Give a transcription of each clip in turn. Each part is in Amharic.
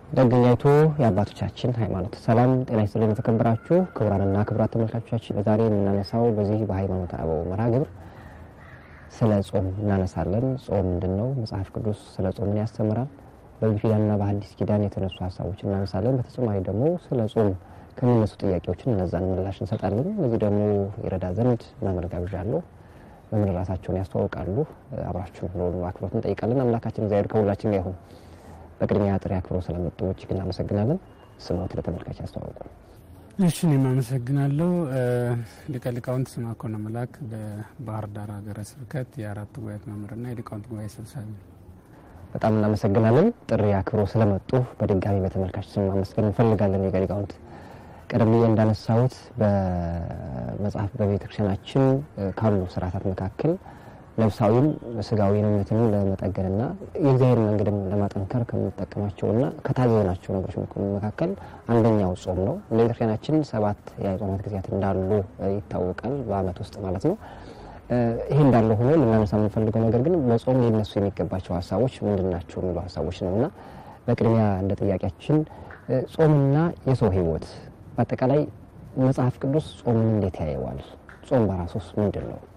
ደገኛይቱ የአባቶቻችን ሃይማኖት። ሰላም ጤና ይስጥልን የተከበራችሁ ክቡራንና ክቡራት ተመልካቾቻችን፣ ዛሬ የምናነሳው በዚህ በሃይማኖት አበው መርሃ ግብር ስለ ጾም እናነሳለን። ጾም ምንድን ነው? መጽሐፍ ቅዱስ ስለ ጾምን ያስተምራል። በብሉይ ኪዳንና በሐዲስ ኪዳን የተነሱ ሀሳቦችን እናነሳለን። በተጨማሪ ደግሞ ስለ ጾም ከሚነሱ ጥያቄዎችን እነዛን ምላሽ እንሰጣለን። እነዚህ ደግሞ ይረዳ ዘንድ መምህር ጋብዣለሁ። መምህር ራሳቸውን ያስተዋውቃሉ። አብራችሁን ሆኑ አክብሮት እንጠይቃለን። አምላካችን እግዚአብሔር ከሁላችን ጋር ይሁን። በቅድሚያ ጥሪ አክብሮ ስለመጡ እጅግ እናመሰግናለን። ስሞት ለተመልካች ያስተዋውቁ። እሺ እኔም አመሰግናለሁ። ሊቀ ሊቃውንት ስምዐኮነ መላክ በባህር ዳር ሀገረ ስብከት የአራቱ ጉባኤያት መምህርና የሊቃውንት ጉባኤ ሰብሳቢ ነው። በጣም እናመሰግናለን። ጥሪ አክብሮ ስለመጡ በድጋሚ በተመልካች ስም ማመስገን እንፈልጋለን። ሊቀ ሊቃውንት ቀደም ብዬ እንዳነሳሁት በመጽሐፍ በቤተክርስቲያናችን ካሉ ስርዓታት መካከል ነፍሳዊም ስጋዊነትን ለመጠገንና የእግዚአብሔር መንገድም ለማጠንከር ከምንጠቀማቸውና ከታዘዝናቸው ነገሮች መካከል አንደኛው ጾም ነው። እንደ ቤተክርስቲያናችን ሰባት የጾማት ጊዜያት እንዳሉ ይታወቃል፣ በዓመት ውስጥ ማለት ነው። ይሄ እንዳለ ሆኖ ልናነሳ የምንፈልገው ነገር ግን በጾም ሊነሱ የሚገባቸው ሀሳቦች ምንድን ናቸው የሚሉ ሀሳቦች ነው እና በቅድሚያ እንደ ጥያቄያችን ጾምና የሰው ሕይወት በአጠቃላይ መጽሐፍ ቅዱስ ጾምን እንዴት ያየዋል? ጾም በራሱስ ምንድን ነው?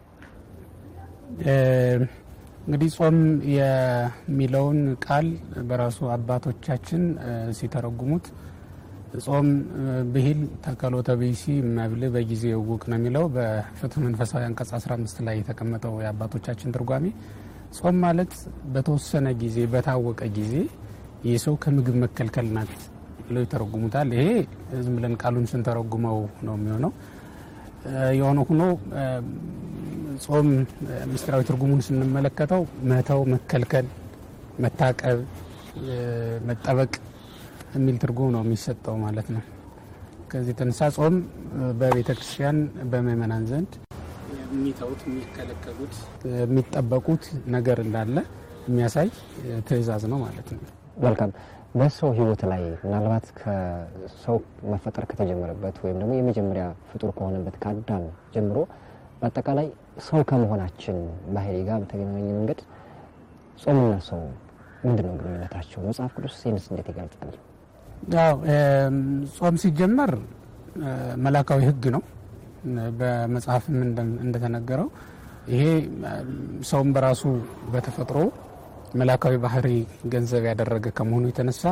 እንግዲህ ጾም የሚለውን ቃል በራሱ አባቶቻችን ሲተረጉሙት ጾም ብሂል ተከሎተ ብእሲ መብል በጊዜ እውቅ ነው የሚለው በፍትሕ መንፈሳዊ አንቀጽ 15 ላይ የተቀመጠው የአባቶቻችን ትርጓሜ ጾም ማለት በተወሰነ ጊዜ በታወቀ ጊዜ ይህ ሰው ከምግብ መከልከል ናት ብለው ይተረጉሙታል። ይሄ ዝም ብለን ቃሉን ስንተረጉመው ነው የሚሆነው። የሆነ ሆኖ ጾም ምስጢራዊ ትርጉሙን ስንመለከተው መተው፣ መከልከል፣ መታቀብ፣ መጠበቅ የሚል ትርጉም ነው የሚሰጠው ማለት ነው። ከዚህ የተነሳ ጾም በቤተ ክርስቲያን በምእመናን ዘንድ የሚተውት፣ የሚከለከሉት፣ የሚጠበቁት ነገር እንዳለ የሚያሳይ ትእዛዝ ነው ማለት ነው። መልካም። በሰው ሕይወት ላይ ምናልባት ከሰው መፈጠር ከተጀመረበት ወይም ደግሞ የመጀመሪያ ፍጡር ከሆነበት ከአዳም ጀምሮ በአጠቃላይ ሰው ከመሆናችን ባህሪ ጋር በተገናኘ መንገድ ጾምና ሰው ምንድን ነው ግንኙነታቸው? መጽሐፍ ቅዱስ ይህንስ እንዴት ይገልጻል? ያው ጾም ሲጀመር መላካዊ ሕግ ነው። በመጽሐፍም እንደተነገረው ይሄ ሰውም በራሱ በተፈጥሮ መላካዊ ባህሪ ገንዘብ ያደረገ ከመሆኑ የተነሳ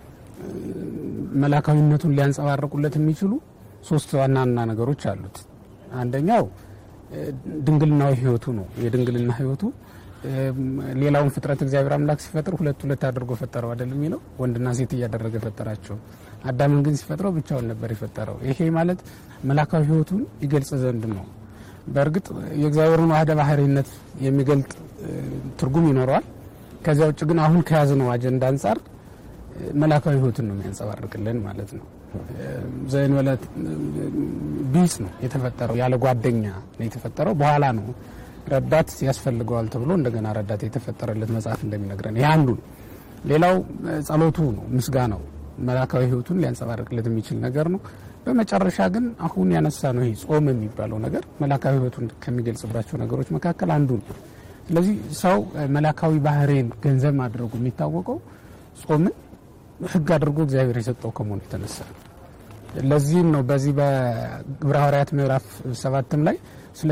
መላካዊነቱን ሊያንጸባርቁለት የሚችሉ ሶስት ዋና ዋና ነገሮች አሉት። አንደኛው ድንግልናዊ ህይወቱ ነው። የድንግልና ህይወቱ ሌላውን ፍጥረት እግዚአብሔር አምላክ ሲፈጥር ሁለት ሁለት አድርጎ ፈጠረው አይደል የሚለው ወንድና ሴት እያደረገ ፈጠራቸው። አዳምን ግን ሲፈጥረው ብቻውን ነበር የፈጠረው። ይሄ ማለት መላካዊ ህይወቱን ይገልጽ ዘንድ ነው። በእርግጥ የእግዚአብሔርን ዋህደ ባህሪነት የሚገልጥ ትርጉም ይኖረዋል። ከዚያ ውጭ ግን አሁን ከያዝነው አጀንዳ አንጻር መላካዊ ህይወትን ነው የሚያንጸባርቅልን ማለት ነው። ዘእንበለ ቢጽ ነው የተፈጠረው፣ ያለ ጓደኛ ነው የተፈጠረው። በኋላ ነው ረዳት ያስፈልገዋል ተብሎ እንደገና ረዳት የተፈጠረለት መጽሐፍ እንደሚነግረን ይህ አንዱ ነው። ሌላው ጸሎቱ ነው፣ ምስጋናው መላካዊ ህይወቱን ሊያንጸባርቅለት የሚችል ነገር ነው። በመጨረሻ ግን አሁን ያነሳ ነው ይህ ጾም የሚባለው ነገር መላካዊ ህይወቱን ከሚገልጽባቸው ነገሮች መካከል አንዱ ነው። ስለዚህ ሰው መላካዊ ባህሪን ገንዘብ ማድረጉ የሚታወቀው ጾምን ህግ አድርጎ እግዚአብሔር የሰጠው ከመሆኑ የተነሳ ለዚህም ነው በዚህ በግብረ ሐዋርያት ምዕራፍ ሰባትም ላይ ስለ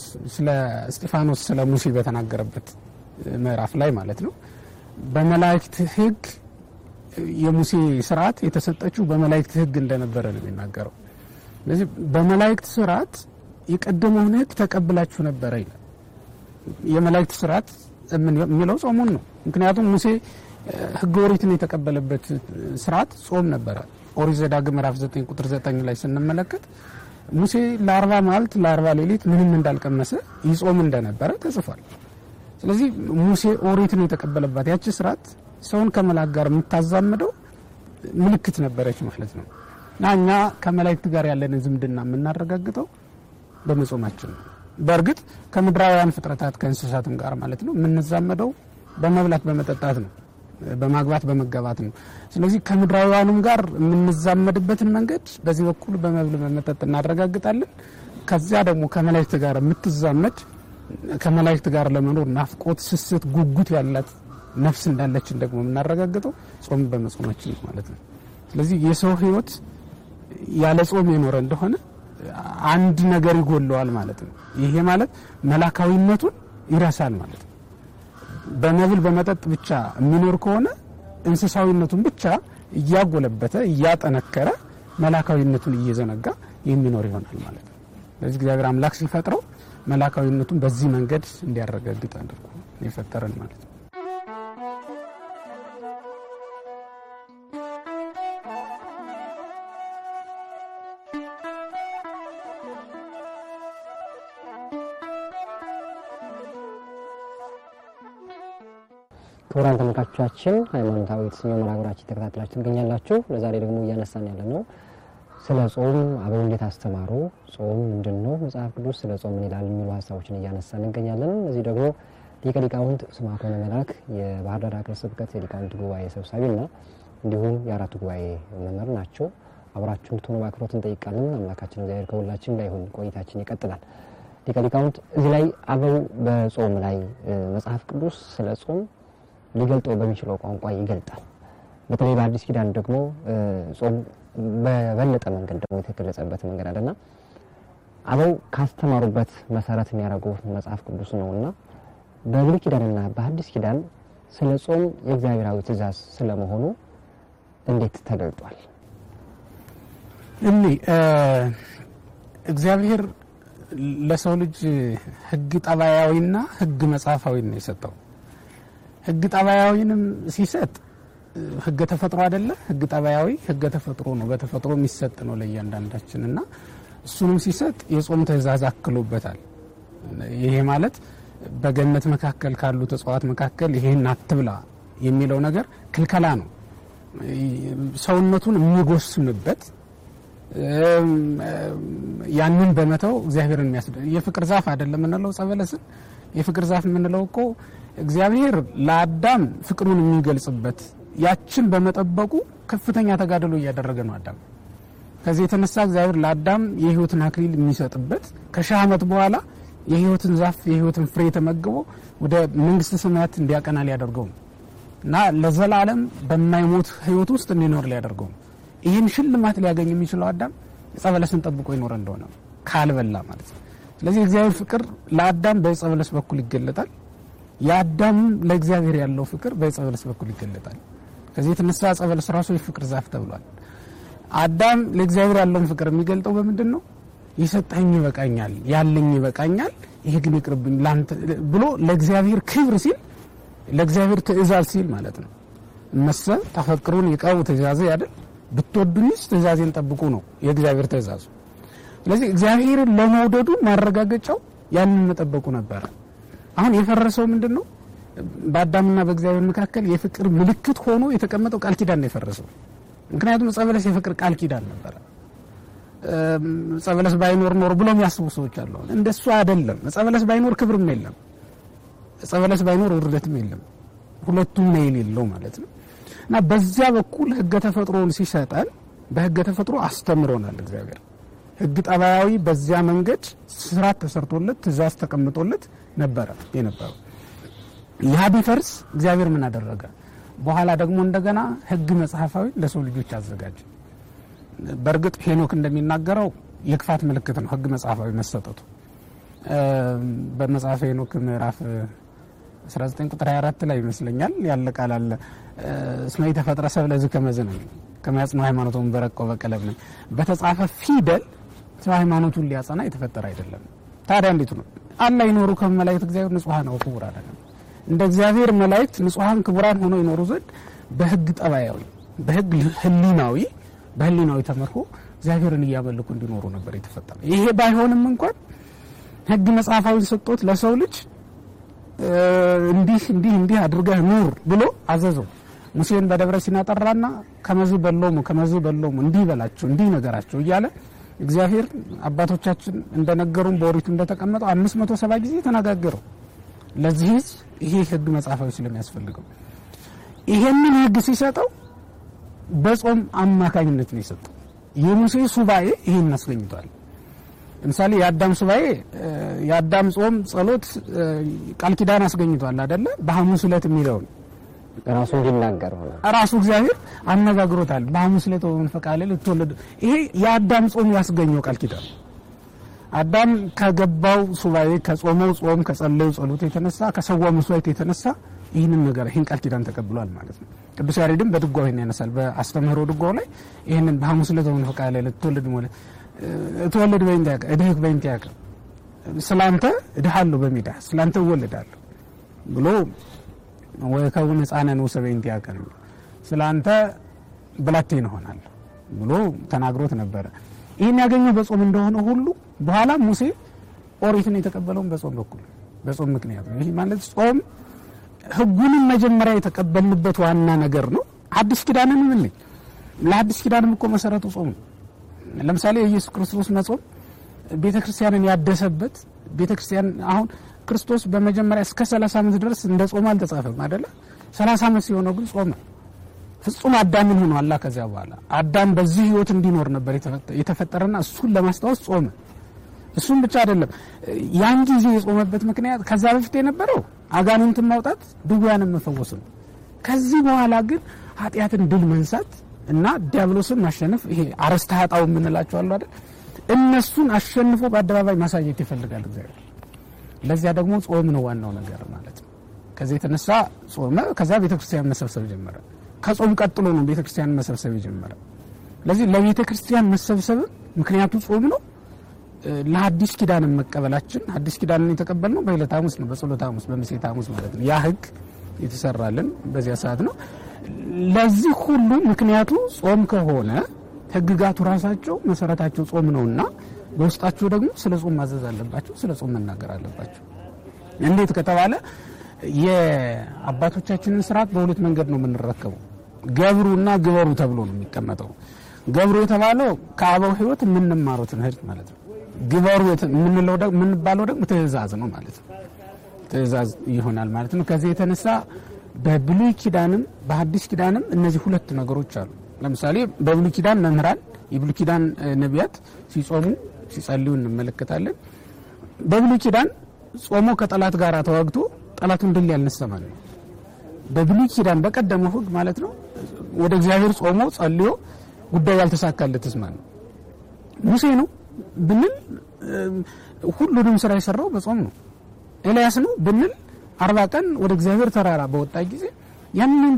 እስጢፋኖስ ስለ ሙሴ በተናገረበት ምዕራፍ ላይ ማለት ነው በመላእክት ህግ የሙሴ ስርዓት የተሰጠችው በመላእክት ህግ እንደነበረ ነው የሚናገረው። ስለዚህ በመላእክት ስርዓት የቀደመውን ህግ ተቀብላችሁ ነበረ ይላል። የመላእክት ስርዓት የሚለው ጾሙን ነው። ምክንያቱም ሙሴ ህገ ኦሪትን የተቀበለበት ስርዓት ጾም ነበረ። ኦሪት ዘዳግም ምዕራፍ 9 ቁጥር 9 ላይ ስንመለከት ሙሴ ለአርባ መዓልት ለአርባ ሌሊት ምንም እንዳልቀመሰ ይጾም እንደነበረ ተጽፏል። ስለዚህ ሙሴ ኦሪትን የተቀበለባት ያቺ ስርዓት ሰውን ከመላክ ጋር የምታዛምደው ምልክት ነበረች ማለት ነው እና እኛ ከመላእክት ጋር ያለንን ዝምድና የምናረጋግጠው በመጾማችን ነው። በእርግጥ ከምድራውያን ፍጥረታት ከእንስሳትም ጋር ማለት ነው የምንዛመደው በመብላት በመጠጣት ነው፣ በማግባት በመጋባት ነው። ስለዚህ ከምድራውያኑም ጋር የምንዛመድበትን መንገድ በዚህ በኩል በመብል በመጠጥ እናረጋግጣለን። ከዚያ ደግሞ ከመላእክት ጋር የምትዛመድ ከመላእክት ጋር ለመኖር ናፍቆት፣ ስስት፣ ጉጉት ያላት ነፍስ እንዳለችን ደግሞ የምናረጋግጠው ጾም በመጾማችን ነው ማለት ነው። ስለዚህ የሰው ሕይወት ያለ ጾም የኖረ እንደሆነ አንድ ነገር ይጎለዋል ማለት ነው። ይሄ ማለት መላካዊነቱን ይረሳል ማለት ነው። በመብል በመጠጥ ብቻ የሚኖር ከሆነ እንስሳዊነቱን ብቻ እያጎለበተ እያጠነከረ መላካዊነቱን እየዘነጋ የሚኖር ይሆናል ማለት ነው። ስለዚህ እግዚአብሔር አምላክ ሲፈጥረው መላካዊነቱን በዚህ መንገድ እንዲያረጋግጥ አድርጎ የፈጠረን ማለት ነው። ክቡራን ተመልካቾቻችን ሃይማኖታዊ የተሰኘው መርሃ ግብራችን ተከታትላችሁ ትገኛላችሁ። ለዛሬ ደግሞ እያነሳን ያለ ነው ስለ ጾም አበው እንዴት አስተማሩ፣ ጾም ምንድን ነው፣ መጽሐፍ ቅዱስ ስለ ጾም ምን ይላል የሚሉ ሀሳቦችን እያነሳን እንገኛለን። እዚህ ደግሞ ሊቀ ሊቃውንት ስምዐኮነ መላክ የባህር ዳር ሀገረ ስብከት የሊቃውንት ጉባኤ ሰብሳቢና እንዲሁም የአራቱ ጉባኤ መምህር ናቸው። አብራችሁ እንድትሆኑ በአክብሮት እንጠይቃለን። አምላካችን እግዚአብሔር ከሁላችን ጋር ይሁን። ቆይታችን ይቀጥላል። ሊቀ ሊቃውንት እዚህ ላይ አበው በጾም ላይ መጽሐፍ ቅዱስ ስለ ጾም ሊገልጠው በሚችለው ቋንቋ ይገልጣል። በተለይ በአዲስ ኪዳን ደግሞ ጾም በበለጠ መንገድ ደግሞ የተገለጸበት መንገድ አለና አበው ካስተማሩበት መሰረት የሚያደርጉት መጽሐፍ ቅዱስ ነው እና በብሉይ ኪዳንና በአዲስ ኪዳን ስለ ጾም የእግዚአብሔራዊ ትእዛዝ ስለመሆኑ እንዴት ተገልጧል? እኒ እግዚአብሔር ለሰው ልጅ ሕግ ጠባያዊና ሕግ መጽሐፋዊ ነው የሰጠው። ሕግ ጠባያዊንም ሲሰጥ ሕገ ተፈጥሮ አይደለ? ሕግ ጠባያዊ ሕገ ተፈጥሮ ነው፣ በተፈጥሮ የሚሰጥ ነው ለእያንዳንዳችን እና እሱንም ሲሰጥ የጾም ትእዛዝ አክሎበታል። ይሄ ማለት በገነት መካከል ካሉት እጽዋት መካከል ይሄን አትብላ የሚለው ነገር ክልከላ ነው። ሰውነቱን የሚጎስምበት ያንን በመተው እግዚአብሔርን የሚያስደ የፍቅር ዛፍ አይደለም የምንለው ጸበለስን የፍቅር ዛፍ የምንለው እኮ እግዚአብሔር ለአዳም ፍቅሩን የሚገልጽበት ያችን በመጠበቁ ከፍተኛ ተጋድሎ እያደረገ ነው አዳም። ከዚህ የተነሳ እግዚአብሔር ለአዳም የሕይወትን አክሊል የሚሰጥበት ከሺህ ዓመት በኋላ የሕይወትን ዛፍ የሕይወትን ፍሬ ተመግቦ ወደ መንግስተ ሰማያት እንዲያቀና ሊያደርገው ነው እና ለዘላለም በማይሞት ሕይወት ውስጥ እንዲኖር ሊያደርገው ነው። ይህን ሽልማት ሊያገኝ የሚችለው አዳም ዕፀ በለስን ጠብቆ ይኖረ እንደሆነ ካልበላ ማለት ነው። ስለዚህ እግዚአብሔር ፍቅር ለአዳም በዕፀ በለስ በኩል ይገለጣል። የአዳም ለእግዚአብሔር ያለው ፍቅር በዕፀ በለስ በኩል ይገለጣል። ከዚህ የተነሳ ዕፀ በለስ ራሱ የፍቅር ዛፍ ተብሏል። አዳም ለእግዚአብሔር ያለውን ፍቅር የሚገልጠው በምንድን ነው? የሰጠኝ ይበቃኛል፣ ያለኝ ይበቃኛል፣ ይሄ ግን ይቅርብኝ ላንተ ብሎ ለእግዚአብሔር ክብር ሲል ለእግዚአብሔር ትእዛዝ ሲል ማለት ነው። እመሰ ተፈቅሩን ይቀቡ ትእዛዝ አይደል ብትወዱኝስ ትእዛዜን ጠብቁ ነው የእግዚአብሔር ትእዛዙ። ስለዚህ እግዚአብሔርን ለመውደዱ ማረጋገጫው ያንን መጠበቁ ነበረ። አሁን የፈረሰው ምንድን ነው? በአዳምና በእግዚአብሔር መካከል የፍቅር ምልክት ሆኖ የተቀመጠው ቃል ኪዳን ነው የፈረሰው። ምክንያቱም ዕፀ በለስ የፍቅር ቃል ኪዳን ነበረ። ዕፀ በለስ ባይኖር ኖር ብሎ የሚያስቡ ሰዎች አሉ። እንደሱ አይደለም። ዕፀ በለስ ባይኖር ክብርም የለም፣ ዕፀ በለስ ባይኖር ውርደትም የለም። ሁለቱም ነው የሌለው ማለት ነው። እና በዚያ በኩል ሕገ ተፈጥሮን ሲሰጠን በሕገ ተፈጥሮ አስተምሮናል እግዚአብሔር። ሕግ ጠባያዊ በዚያ መንገድ ስርዓት ተሰርቶለት ትእዛዝ ተቀምጦለት ነበረ የነበረው። ያ ቢፈርስ እግዚአብሔር ምን አደረገ? በኋላ ደግሞ እንደገና ሕግ መጽሐፋዊ ለሰው ልጆች አዘጋጀ። በእርግጥ ሄኖክ እንደሚናገረው የክፋት ምልክት ነው ሕግ መጽሐፋዊ መሰጠቱ። በመጽሐፈ ሄኖክ ምዕራፍ 19 ቁጥር 24 ላይ ይመስለኛል ያለ ቃል አለ እስመ ኢተፈጥረ ሰብእ ለዝከ መዝነ ከመያጽነው ሃይማኖቱን በረቀው በቀለም ነው በተጻፈ ፊደል ሰው ሃይማኖቱን ሊያጸና የተፈጠረ አይደለም። ታዲያ እንዴት ነው አላ ይኖሩ ከመላእክት እግዚአብሔር ንጹሐን ነው ክቡራን አይደለም። እንደ እግዚአብሔር መላእክት ንጹሐን ክቡራን ሆነው ይኖሩ ዘንድ በሕግ ጠባያዊ በሕግ ህሊናዊ በህሊናዊ ተመርሆ እግዚአብሔርን እያመለኩ እንዲኖሩ ነበር የተፈጠረ። ይሄ ባይሆንም እንኳን ሕግ መጽሐፋዊ ሰጥቶት ለሰው ልጅ እንዲህ እንዲህ እንዲህ አድርገህ ኑር ብሎ አዘዘው። ሙሴን በደብረ ሲና ጠራና ከመዝ በሎሙ ከመዝ በሎሙ እንዲህ በላቸው እንዲህ ነገራቸው እያለ እግዚአብሔር አባቶቻችን እንደነገሩን በኦሪቱ እንደተቀመጠው አምስት መቶ ሰባ ጊዜ ተነጋገረው ለዚህ ህዝብ ይሄ ህግ መጽሐፋዊ ስለሚያስፈልገው ይሄንን ህግ ሲሰጠው በጾም አማካኝነት ነው የሰጠው። የሙሴ ሱባኤ ይሄን አስገኝቷል። ለምሳሌ የአዳም ሱባኤ የአዳም ጾም፣ ጸሎት ቃል ኪዳን አስገኝቷል አይደለ? በሐሙስ ዕለት የሚለውን ራሱ እንዲናገር ሆነ። ራሱ እግዚአብሔር አነጋግሮታል። በሐሙስ ዕለት ወመንፈቀ ሌሊት ልትወለዱ። ይሄ የአዳም ጾም ያስገኘው ቃል ኪዳን አዳም ከገባው ሱባኤ ከጾመው ጾም ከጸለዩ ጸሎት የተነሳ ከሰዋው መስዋዕት የተነሳ ይህንን ነገር ይህን ቃል ኪዳን ተቀብሏል ማለት ነው። ቅዱስ ያሬድም በድጓው ይህን ያነሳል። በአስተምህሮ ድጓው ላይ ይህንን በሐሙስ ዕለት ወመንፈቀ ሌሊት ልትወለድ ማለት እትወለድ በእንተ ያቀ እድህክ በእንተ ያቀ ስላንተ እድሃለሁ በሜዳ ስላንተ እወለዳለሁ ብሎ ወከውን ሕፃነ ንዑሰ በእንተ ያቀ ስላንተ ብላቴን እሆናለሁ ብሎ ተናግሮት ነበረ። ይህን ያገኘው በጾም እንደሆነ ሁሉ በኋላ ሙሴ ኦሪትን የተቀበለውን በጾም በኩል በጾም ምክንያት ነው። ይህ ማለት ጾም ሕጉንም መጀመሪያ የተቀበልንበት ዋና ነገር ነው። አዲስ ኪዳንን ምን ለአዲስ ኪዳንም እኮ መሰረቱ ጾም ነው። ለምሳሌ የኢየሱስ ክርስቶስ መጾም ቤተ ክርስቲያንን ያደሰበት ቤተ ክርስቲያን አሁን ክርስቶስ በመጀመሪያ እስከ 30 ዓመት ድረስ እንደ ጾም አልተጻፈም አይደለ? 30 ዓመት ሲሆነው ግን ጾመ። ፍጹም አዳምን ሆኖ አላ ከዚያ በኋላ አዳም በዚህ ህይወት እንዲኖር ነበር የተፈጠረና እሱን ለማስታወስ ጾመ። እሱም ብቻ አይደለም። ያን ጊዜ የጾመበት ምክንያት ከዛ በፊት የነበረው አጋንንትን ማውጣት፣ ድውያንን መፈወስ ነው። ከዚህ በኋላ ግን ኃጢአትን ድል መንሳት እና ዲያብሎስን ማሸነፍ ይሄ አረስተ ኃጣው የምንላቸው አሉ አይደል? እነሱን አሸንፎ በአደባባይ ማሳየት ይፈልጋል እግዚአብሔር። ለዚያ ደግሞ ጾም ነው ዋናው ነገር ማለት ነው። ከዚህ የተነሳ ጾመ። ከዛ ቤተክርስቲያን መሰብሰብ ጀመረ። ከጾም ቀጥሎ ነው ቤተክርስቲያን መሰብሰብ የጀመረ። ስለዚህ ለቤተ ክርስቲያን መሰብሰብ ምክንያቱ ጾም ነው። ለአዲስ ኪዳንን መቀበላችን አዲስ ኪዳንን የተቀበልነው በዕለተ ሐሙስ ነው፣ በጸሎተ ሐሙስ በምሴተ ሐሙስ ማለት ነው። ያ ህግ የተሰራልን በዚያ ሰዓት ነው። ለዚህ ሁሉ ምክንያቱ ጾም ከሆነ ህግጋቱ ራሳቸው መሰረታቸው ጾም ነውና በውስጣቸው ደግሞ ስለ ጾም ማዘዝ አለባቸው፣ ስለ ጾም መናገር አለባቸው። እንዴት ከተባለ የአባቶቻችንን ስርዓት በሁለት መንገድ ነው የምንረከበው። ገብሩና ግበሩ ተብሎ ነው የሚቀመጠው። ገብሩ የተባለው ከአበው ህይወት የምንማረው ትምህርት ማለት ነው። ግበሩ የምንለው የምንባለው ደግሞ ትእዛዝ ነው ማለት ነው። ትእዛዝ ይሆናል ማለት ነው። ከዚህ የተነሳ በብሉይ ኪዳንም በሐዲስ ኪዳንም እነዚህ ሁለት ነገሮች አሉ። ለምሳሌ በብሉይ ኪዳን መምህራን የብሉይ ኪዳን ነቢያት ሲጾሙ ሲጸልዩ እንመለከታለን። በብሉይ ኪዳን ጾሞ ከጠላት ጋር ተዋግቶ ጠላቱን ድል ያልነሳ ማለት ነው። በብሉይ ኪዳን በቀደመው ህግ ማለት ነው ወደ እግዚአብሔር ጾሞ ጸልዮ ጉዳዩ ያልተሳካለትስ ማለት ነው ሙሴ ነው ብንል ሁሉንም ስራ የሰራው በጾም ነው። ኤልያስ ነው ብንል አርባ ቀን ወደ እግዚአብሔር ተራራ በወጣ ጊዜ ያንን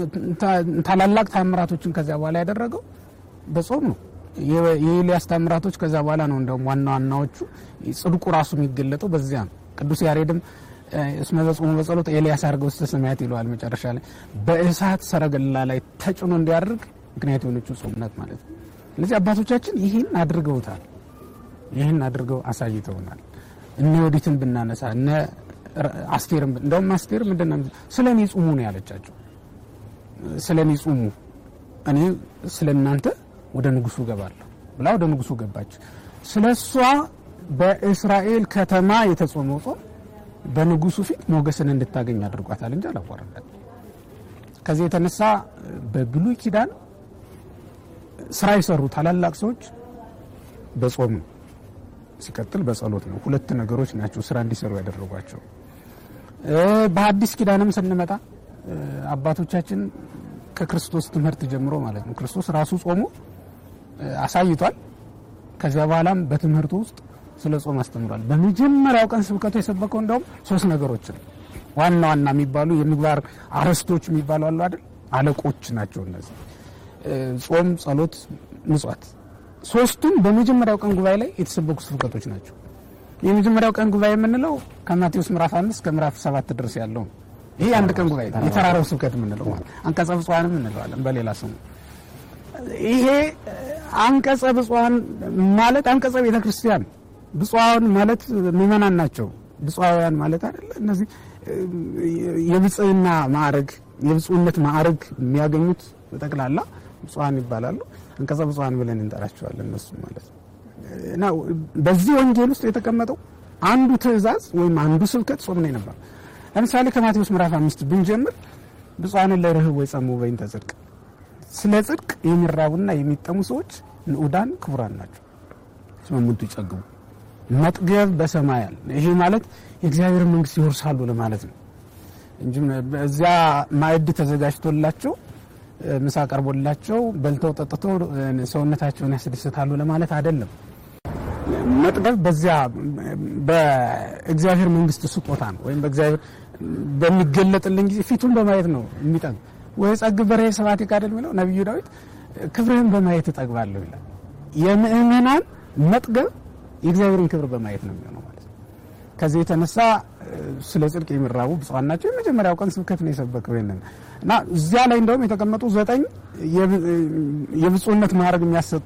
ታላላቅ ታምራቶችን ከዚያ በኋላ ያደረገው በጾም ነው። የኤልያስ ታምራቶች ከዚያ በኋላ ነው እንደውም ዋና ዋናዎቹ ጽድቁ ራሱ የሚገለጠው በዚያ ነው። ቅዱስ ያሬድም እስመ በጾሙ በጸሎት ኤልያስ አድርገው ውስተ ሰማያት ይለዋል። መጨረሻ ላይ በእሳት ሰረገላ ላይ ተጭኖ እንዲያደርግ ምክንያት የሆነችው ጾም ናት ማለት ነው። ስለዚህ አባቶቻችን ይህን አድርገውታል። ይህን አድርገው አሳይተውናል። እነ ወዲትን ብናነሳ እነ አስቴርም እንደውም አስቴር ምንድን ነው ስለ እኔ ጹሙ ነው ያለቻቸው። ስለ እኔ ጹሙ እኔ ስለ እናንተ ወደ ንጉሱ ገባለሁ ብላ ወደ ንጉሱ ገባች። ስለ እሷ በእስራኤል ከተማ የተጾመው ጾም በንጉሱ ፊት ሞገስን እንድታገኝ አድርጓታል እንጂ አላዋረዳት። ከዚህ የተነሳ በብሉይ ኪዳን ስራ የሰሩ ታላላቅ ሰዎች በጾም ነው፣ ሲቀጥል በጸሎት ነው። ሁለት ነገሮች ናቸው ስራ እንዲሰሩ ያደረጓቸው። በሐዲስ ኪዳንም ስንመጣ አባቶቻችን ከክርስቶስ ትምህርት ጀምሮ ማለት ነው ክርስቶስ ራሱ ጾሞ አሳይቷል። ከዚያ በኋላም በትምህርቱ ውስጥ ስለ ጾም አስተምሯል። በመጀመሪያው ቀን ስብከቱ የሰበከው እንደውም ሶስት ነገሮችን ዋና ዋና የሚባሉ የምግባር አርዕስቶች የሚባሉ አሉ አይደል? አለቆች ናቸው እነዚህ ጾም፣ ጸሎት፣ ምጽዋት ሶስቱም በመጀመሪያው ቀን ጉባኤ ላይ የተሰበኩ ስብከቶች ናቸው። የመጀመሪያው ቀን ጉባኤ የምንለው ከማቴዎስ ምዕራፍ አምስት ከምዕራፍ ሰባት ድረስ ያለው ነው። ይሄ አንድ ቀን ጉባኤ የተራራው ስብከት የምንለው ማለት አንቀጸ ብፁዓንም እንለዋለን በሌላ ስሙ። ይሄ አንቀጸ ብፁዓን ማለት አንቀጸ ቤተ ክርስቲያን ብፁዓን ማለት ምእመናን ናቸው። ብፁዓውያን ማለት አይደለ። እነዚህ የብጽዕና ማዕረግ የብፁዕነት ማዕረግ የሚያገኙት ጠቅላላ ብፁዓን ይባላሉ። አንቀጸ ብፁዓን ብለን እንጠራቸዋለን እነሱ ማለት ነው። እና በዚህ ወንጌል ውስጥ የተቀመጠው አንዱ ትእዛዝ ወይም አንዱ ስብከት ጾም ነው ነበር። ለምሳሌ ከማቴዎስ ምዕራፍ አምስት ብንጀምር ብፁዓን ለርህብ ወይ ጸሙ በእንተ ጽድቅ፣ ስለ ጽድቅ የሚራቡና የሚጠሙ ሰዎች ንዑዳን ክቡራን ናቸው እስመ እሙንቱ ይጸግቡ መጥገብ በሰማይ አለ። ይሄ ማለት የእግዚአብሔር መንግስት ይወርሳሉ ለማለት ነው። እንጂ እዚያ ማዕድ ተዘጋጅቶላቸው ምሳ ቀርቦላቸው በልተው ጠጥተው ሰውነታቸውን ያስደስታሉ ለማለት አይደለም። መጥገብ በዚያ በእግዚአብሔር መንግስት ስጦታ ነው፣ ወይም በእግዚአብሔር በሚገለጥልን ጊዜ ፊቱን በማየት ነው የሚጠግብ። ወይ ጸግብ በርሄ ስብሐት ይቃደል የሚለው ነቢዩ ዳዊት ክብርህን በማየት እጠግባለሁ ይላል። የምእመናን መጥገብ የእግዚአብሔርን ክብር በማየት ነው የሚሆነው ማለት ነው። ከዚህ የተነሳ ስለ ጽድቅ የሚራቡ ብፁዓን ናቸው። የመጀመሪያው ቀን ስብከት ነው የሰበከው ይንን እና እዚያ ላይ እንደውም የተቀመጡ ዘጠኝ የብፁዕነት ማዕረግ የሚያሰጡ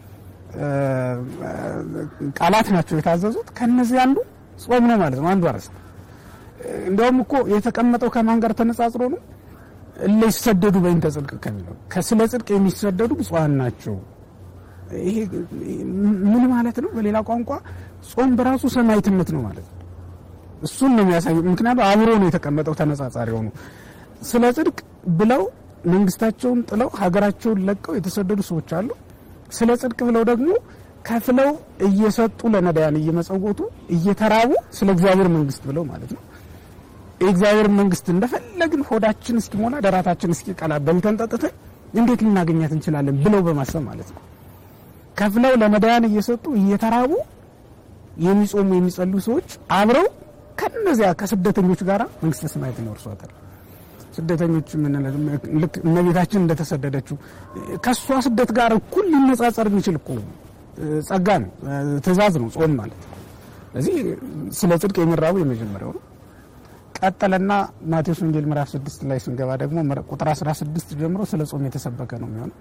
ቃላት ናቸው የታዘዙት። ከነዚህ አንዱ ጾም ነው ማለት ነው። አንዱ አርዕስት እንደውም እኮ የተቀመጠው ከማን ጋር ተነጻጽሮ ነው? እለ ይሰደዱ በእንተ ጽድቅ ከሚለው ከስለ ጽድቅ የሚሰደዱ ብፁዓን ናቸው። ይሄ ምን ማለት ነው? በሌላ ቋንቋ ጾም በራሱ ሰማዕትነት ነው ማለት ነው። እሱን ነው የሚያሳየው። ምክንያቱም አብሮ ነው የተቀመጠው ተነጻጻሪ ሆኑ ስለ ጽድቅ ብለው መንግስታቸውን ጥለው ሀገራቸውን ለቀው የተሰደዱ ሰዎች አሉ። ስለ ጽድቅ ብለው ደግሞ ከፍለው እየሰጡ ለነዳያን እየመጸወቱ እየተራቡ ስለ እግዚአብሔር መንግስት ብለው ማለት ነው የእግዚአብሔር መንግስት እንደፈለግን ሆዳችን እስኪሞላ ደራታችን እስኪቀላ በልተን ጠጥተን እንዴት ልናገኛት እንችላለን ብለው በማሰብ ማለት ነው ከፍለው ለነዳያን እየሰጡ እየተራቡ የሚጾሙ የሚጸሉ ሰዎች አብረው ከነዚያ ከስደተኞች ጋር መንግስተ ሰማያትን ይወርሷታል። ስደተኞች ልክ እመቤታችን እንደተሰደደችው ከእሷ ስደት ጋር እኩል ሊነጻጸር የሚችል እኮ ጸጋ ነው፣ ትእዛዝ ነው ጾም ማለት። ስለዚህ ስለ ጽድቅ የሚራቡ የመጀመሪያው ነው። ቀጠለና ማቴዎስ ወንጌል ምዕራፍ 6 ላይ ስንገባ ደግሞ ቁጥር 16 ጀምሮ ስለ ጾም የተሰበከ ነው የሚሆነው።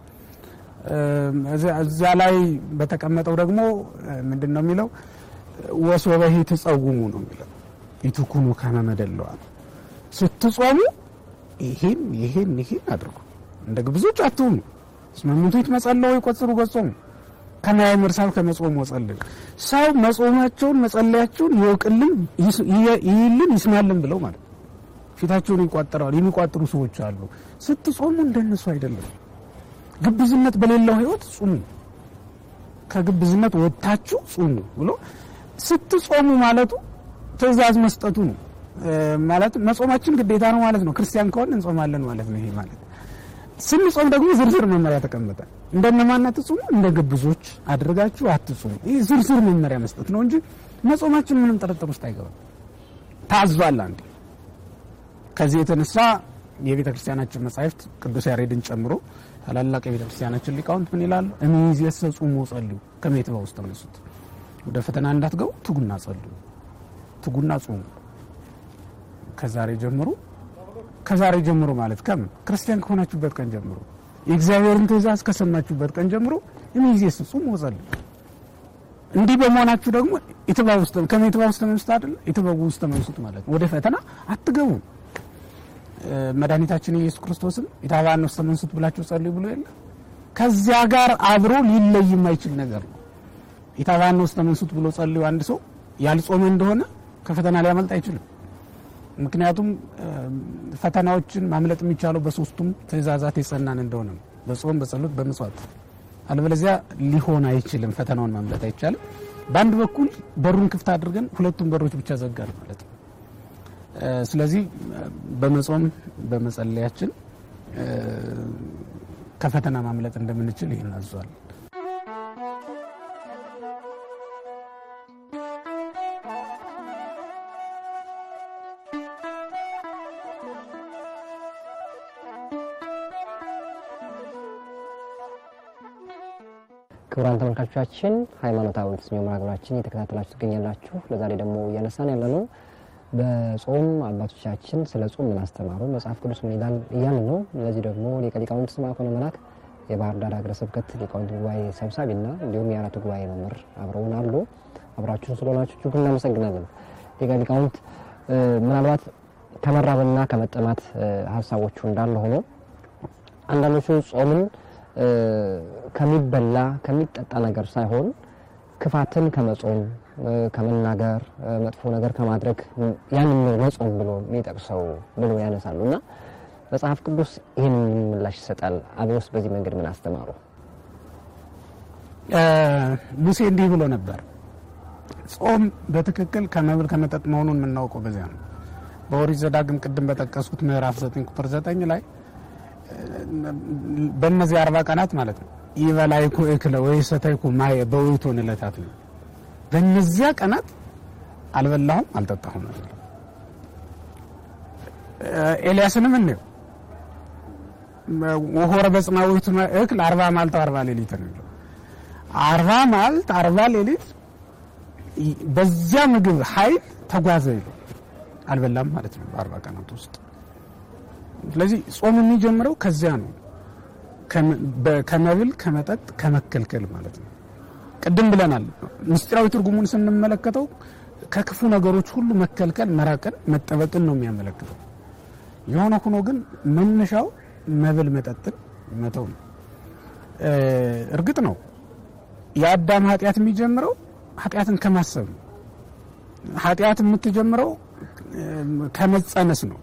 እዚያ ላይ በተቀመጠው ደግሞ ምንድን ነው የሚለው? ወሶበሂ ትጸውሙ ነው የሚለው ኢትኩኑ ከመ መደለዋል ስትጾሙ ይሄን ይሄን ይሄን አድርጉ እንደ ግብዞች አትሁኑ። እስመ እምንቱ ይትመጸለዉ ይቆጽሩ ገጾሙ ከመ ያእምር ሰብእ ከመ ጾሙ ወጸልይ። ሰው መጾማቸውን መጸለያቸውን ይወቅልን፣ ይይልን፣ ይስማልን ብለው ማለት ፊታቸውን ይቋጥራሉ። የሚቋጥሩ ሰዎች አሉ። ስትጾሙ እንደነሱ አይደለም። ግብዝነት በሌለው ሕይወት ጹሙ፣ ከግብዝነት ወጥታችሁ ጹሙ ብሎ ስትጾሙ ማለቱ ትእዛዝ መስጠቱ ነው። ማለት መጾማችን ግዴታ ነው ማለት ነው። ክርስቲያን ከሆን እንጾማለን ማለት ነው። ይሄ ማለት ስንጾም ደግሞ ዝርዝር መመሪያ ተቀመጠ። እንደነማን አትጹሙ፣ እንደ ግብዞች አድርጋችሁ አትጹሙ። ይህ ዝርዝር መመሪያ መስጠት ነው እንጂ መጾማችን ምንም ጥርጥር ውስጥ አይገባም። ታዟል። አንዴ ከዚህ የተነሳ የቤተ ክርስቲያናችን መጻሕፍት ቅዱስ ያሬድን ጨምሮ ታላላቅ የቤተ ክርስቲያናችን ሊቃውንት ምን ይላሉ? እምይእዜሰ ጹሙ ወጸልዩ ከመ ይትበኡ ውስተ መንሱት። ወደ ፈተና እንዳትገቡ ትጉና ጸልዩ፣ ትጉና ጹሙ ከዛሬ ጀምሮ ከዛሬ ጀምሮ ማለት ከምን ክርስቲያን ከሆናችሁበት ቀን ጀምሮ የእግዚአብሔርን ትእዛዝ ከሰማችሁበት ቀን ጀምሮ እምይእዜሰ ጹሙ ወጸልዩ። እንዲህ በመሆናችሁ ደግሞ ኢትባኡ ውስተ ከመ ይትባኡ ውስተ መንሱት አይደለ? ኢትበኡ ውስተ መንሱት ማለት ወደ ፈተና አትገቡ። መድኃኒታችን ኢየሱስ ክርስቶስም ኢታብአነ ውስተ መንሱት ብላችሁ ጸልዩ ብሎ የለ? ከዚያ ጋር አብሮ ሊለይ የማይችል ነገር ነው። ኢታብአነ ውስተ መንሱት ብሎ ጸልዩ አንድ ሰው ያልጾመ እንደሆነ ከፈተና ሊያመልጥ አይችልም። ምክንያቱም ፈተናዎችን ማምለጥ የሚቻለው በሶስቱም ትእዛዛት የጸናን እንደሆነ ነው፣ በጾም በጸሎት በምጽዋት። አለበለዚያ ሊሆን አይችልም። ፈተናውን ማምለጥ አይቻልም። በአንድ በኩል በሩን ክፍት አድርገን ሁለቱም በሮች ብቻ ዘጋን ማለት ነው። ስለዚህ በመጾም በመጸለያችን ከፈተና ማምለጥ እንደምንችል ይህን አዟል። ክቡራን ተመልካቾቻችን ሃይማኖታዊ የተሰኘው መርሃ ግብራችን እየተከታተላችሁ ትገኛላችሁ። ለዛሬ ደግሞ እያነሳን ያለ ነው በጾም አባቶቻችን ስለ ጾም ምን አስተማሩ፣ መጽሐፍ ቅዱስ ምን ይላል እያልን ነው። ለዚህ ደግሞ ሊቀ ሊቃውንት ስምዐኮነ መላክ የባህር ዳር ሀገረ ስብከት ሊቃውንት ጉባኤ ሰብሳቢና እንዲሁም የአራቱ ጉባኤ መምህር አብረውን አሉ። አብራችሁን ስለሆናችሁ እጅግ እናመሰግናለን። ሊቀ ሊቃውንት ምናልባት ከመራብና ከመጠማት ሀሳቦቹ እንዳለ ሆኖ አንዳንዶቹ ጾምን ከሚበላ ከሚጠጣ ነገር ሳይሆን ክፋትን ከመጾም ከመናገር መጥፎ ነገር ከማድረግ ያንን ነው መጾም ብሎ የሚጠቅሰው ብሎ ያነሳሉ እና መጽሐፍ ቅዱስ ይህን ምላሽ ይሰጣል። አብሮስ በዚህ መንገድ ምን አስተማሩ? ሙሴ እንዲህ ብሎ ነበር። ጾም በትክክል ከመብል ከመጠጥ መሆኑን የምናውቀው በዚያ ነው። በኦሪት ዘዳግም ቅድም በጠቀስኩት ምዕራፍ 9 ቁጥር 9 ላይ በእነዚህ አርባ ቀናት ማለት ነው ይበላይኩ እክለ ወይ ሰተይኩ ማየ በውእቶን ዕለታት ነው። በእነዚያ ቀናት አልበላሁም አልጠጣሁም ነው። ኤልያስንም እንየው ወሆረ በጽማዊቱ እክል አርባ ማልት አርባ ሌሊት ነው። አርባ ማልት አርባ ሌሊት በዚያ ምግብ ኃይል ተጓዘ ይለው አልበላም ማለት ነው በአርባ ቀናት ውስጥ። ስለዚህ ጾም የሚጀምረው ከዚያ ነው፣ ከመብል ከመጠጥ ከመከልከል ማለት ነው። ቅድም ብለናል። ምስጢራዊ ትርጉሙን ስንመለከተው ከክፉ ነገሮች ሁሉ መከልከል፣ መራቅን፣ መጠበቅን ነው የሚያመለክተው። የሆነ ሆኖ ግን መነሻው መብል መጠጥን መተው ነው። እርግጥ ነው የአዳም ኃጢአት የሚጀምረው ኃጢአትን ከማሰብ ነው። ኃጢአት የምትጀምረው ከመጸነስ ነው።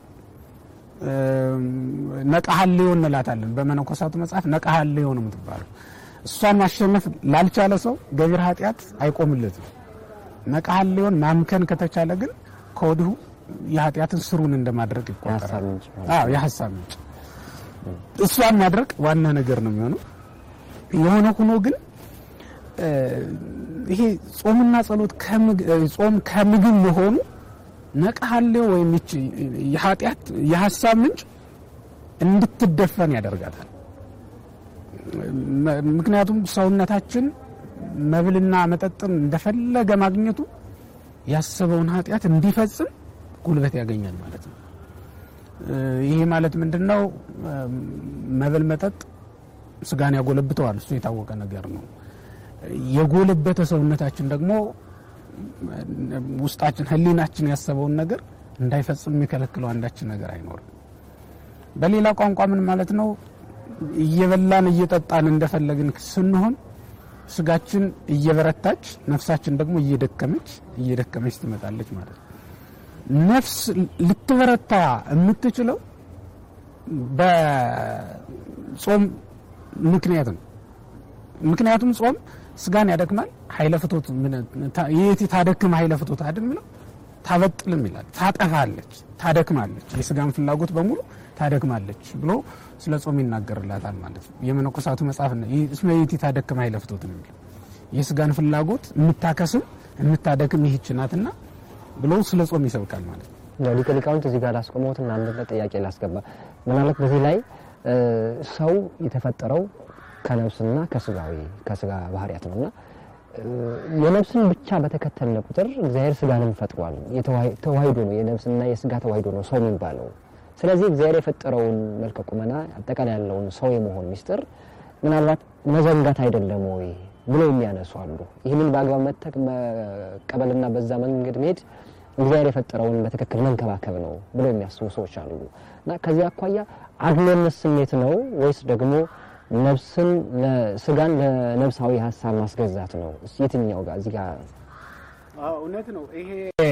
ነቃሃልዮ እንላታለን በመነኮሳቱ መጽሐፍ ነቃሃልዮ ነው የምትባለው። እሷን ማሸነፍ ላልቻለ ሰው ገቢር ኃጢአት አይቆምለትም። ነቃሃልዮን ማምከን ከተቻለ ግን ከወዲሁ የኃጢአትን ስሩን እንደማድረግ ይቆጠራል። የሀሳብ ምንጭ እሷን ማድረግ ዋና ነገር ነው የሚሆነው። የሆነ ሆኖ ግን ይሄ ጾምና ጸሎት ጾም ከምግብ መሆኑ ነቃሃሌው ወይም ይቺ የኃጢአት የሀሳብ ምንጭ እንድትደፈን ያደርጋታል። ምክንያቱም ሰውነታችን መብልና መጠጥን እንደፈለገ ማግኘቱ ያሰበውን ኃጢአት እንዲፈጽም ጉልበት ያገኛል ማለት ነው። ይሄ ማለት ምንድን ነው? መብል መጠጥ ስጋን ያጎለብተዋል። እሱ የታወቀ ነገር ነው። የጎለበተ ሰውነታችን ደግሞ ውስጣችን ሕሊናችን ያሰበውን ነገር እንዳይፈጽም የሚከለክለው አንዳችን ነገር አይኖርም። በሌላ ቋንቋ ምን ማለት ነው? እየበላን እየጠጣን እንደፈለግን ስንሆን ስጋችን እየበረታች ነፍሳችን ደግሞ እየደከመች እየደከመች ትመጣለች ማለት ነው። ነፍስ ልትበረታ የምትችለው በጾም ምክንያት ነው። ምክንያቱም ጾም ስጋን ያደክማል። ኃይለ ፍቶት የቲ ታደክም ኃይለ ፍቶት አይደል የሚለው ታበጥልም ይላል። ታጠፋለች፣ ታደክማለች፣ የስጋን ፍላጎት በሙሉ ታደክማለች ብሎ ስለ ጾም ይናገርላታል ማለት ነው። የመነኮሳቱ መጽሐፍ እስመ የቲ ታደክም ኃይለ ፍቶት ነው የሚለው የስጋን ፍላጎት የምታከስም የምታደክም ይህች ናትና ብሎ ስለ ጾም ይሰብካል ማለት ነው። ሊቀ ሊቃውንት እዚህ ጋር ላስቆመውትና አንድ ጥያቄ ላስገባ። ምናልባት በዚህ ላይ ሰው የተፈጠረው ከነፍስና ከስጋዊ ከስጋ ባህሪያት ነውና የነፍስን ብቻ በተከተልነ ቁጥር እግዚአብሔር ስጋንም ፈጥሯል። ተዋሂዶ ነው፣ የነፍስና የስጋ ተዋሂዶ ነው ሰው የሚባለው። ስለዚህ እግዚአብሔር የፈጠረውን መልከ ቁመና አጠቃላይ ያለውን ሰው የመሆን ሚስጥር ምናልባት መዘንጋት አይደለም ወይ ብሎ የሚያነሱ አሉ። ይህንን በአግባብ መቀበልና በዛ መንገድ መሄድ እግዚአብሔር የፈጠረውን በትክክል መንከባከብ ነው ብሎ የሚያስቡ ሰዎች አሉ እና ከዚህ አኳያ አድሎነት ስሜት ነው ወይስ ደግሞ ነፍስን ስጋን ለነፍሳዊ ሀሳብ ማስገዛት ነው? የትኛው ጋር እዚህ ጋር እውነት ነው። ይሄ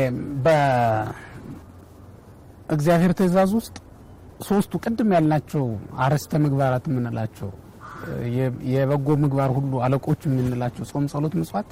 በእግዚአብሔር ትእዛዝ ውስጥ ሶስቱ ቅድም ያልናቸው አርዕስተ ምግባራት የምንላቸው የበጎ ምግባር ሁሉ አለቆች የምንላቸው ጾም፣ ጸሎት፣ ምጽዋት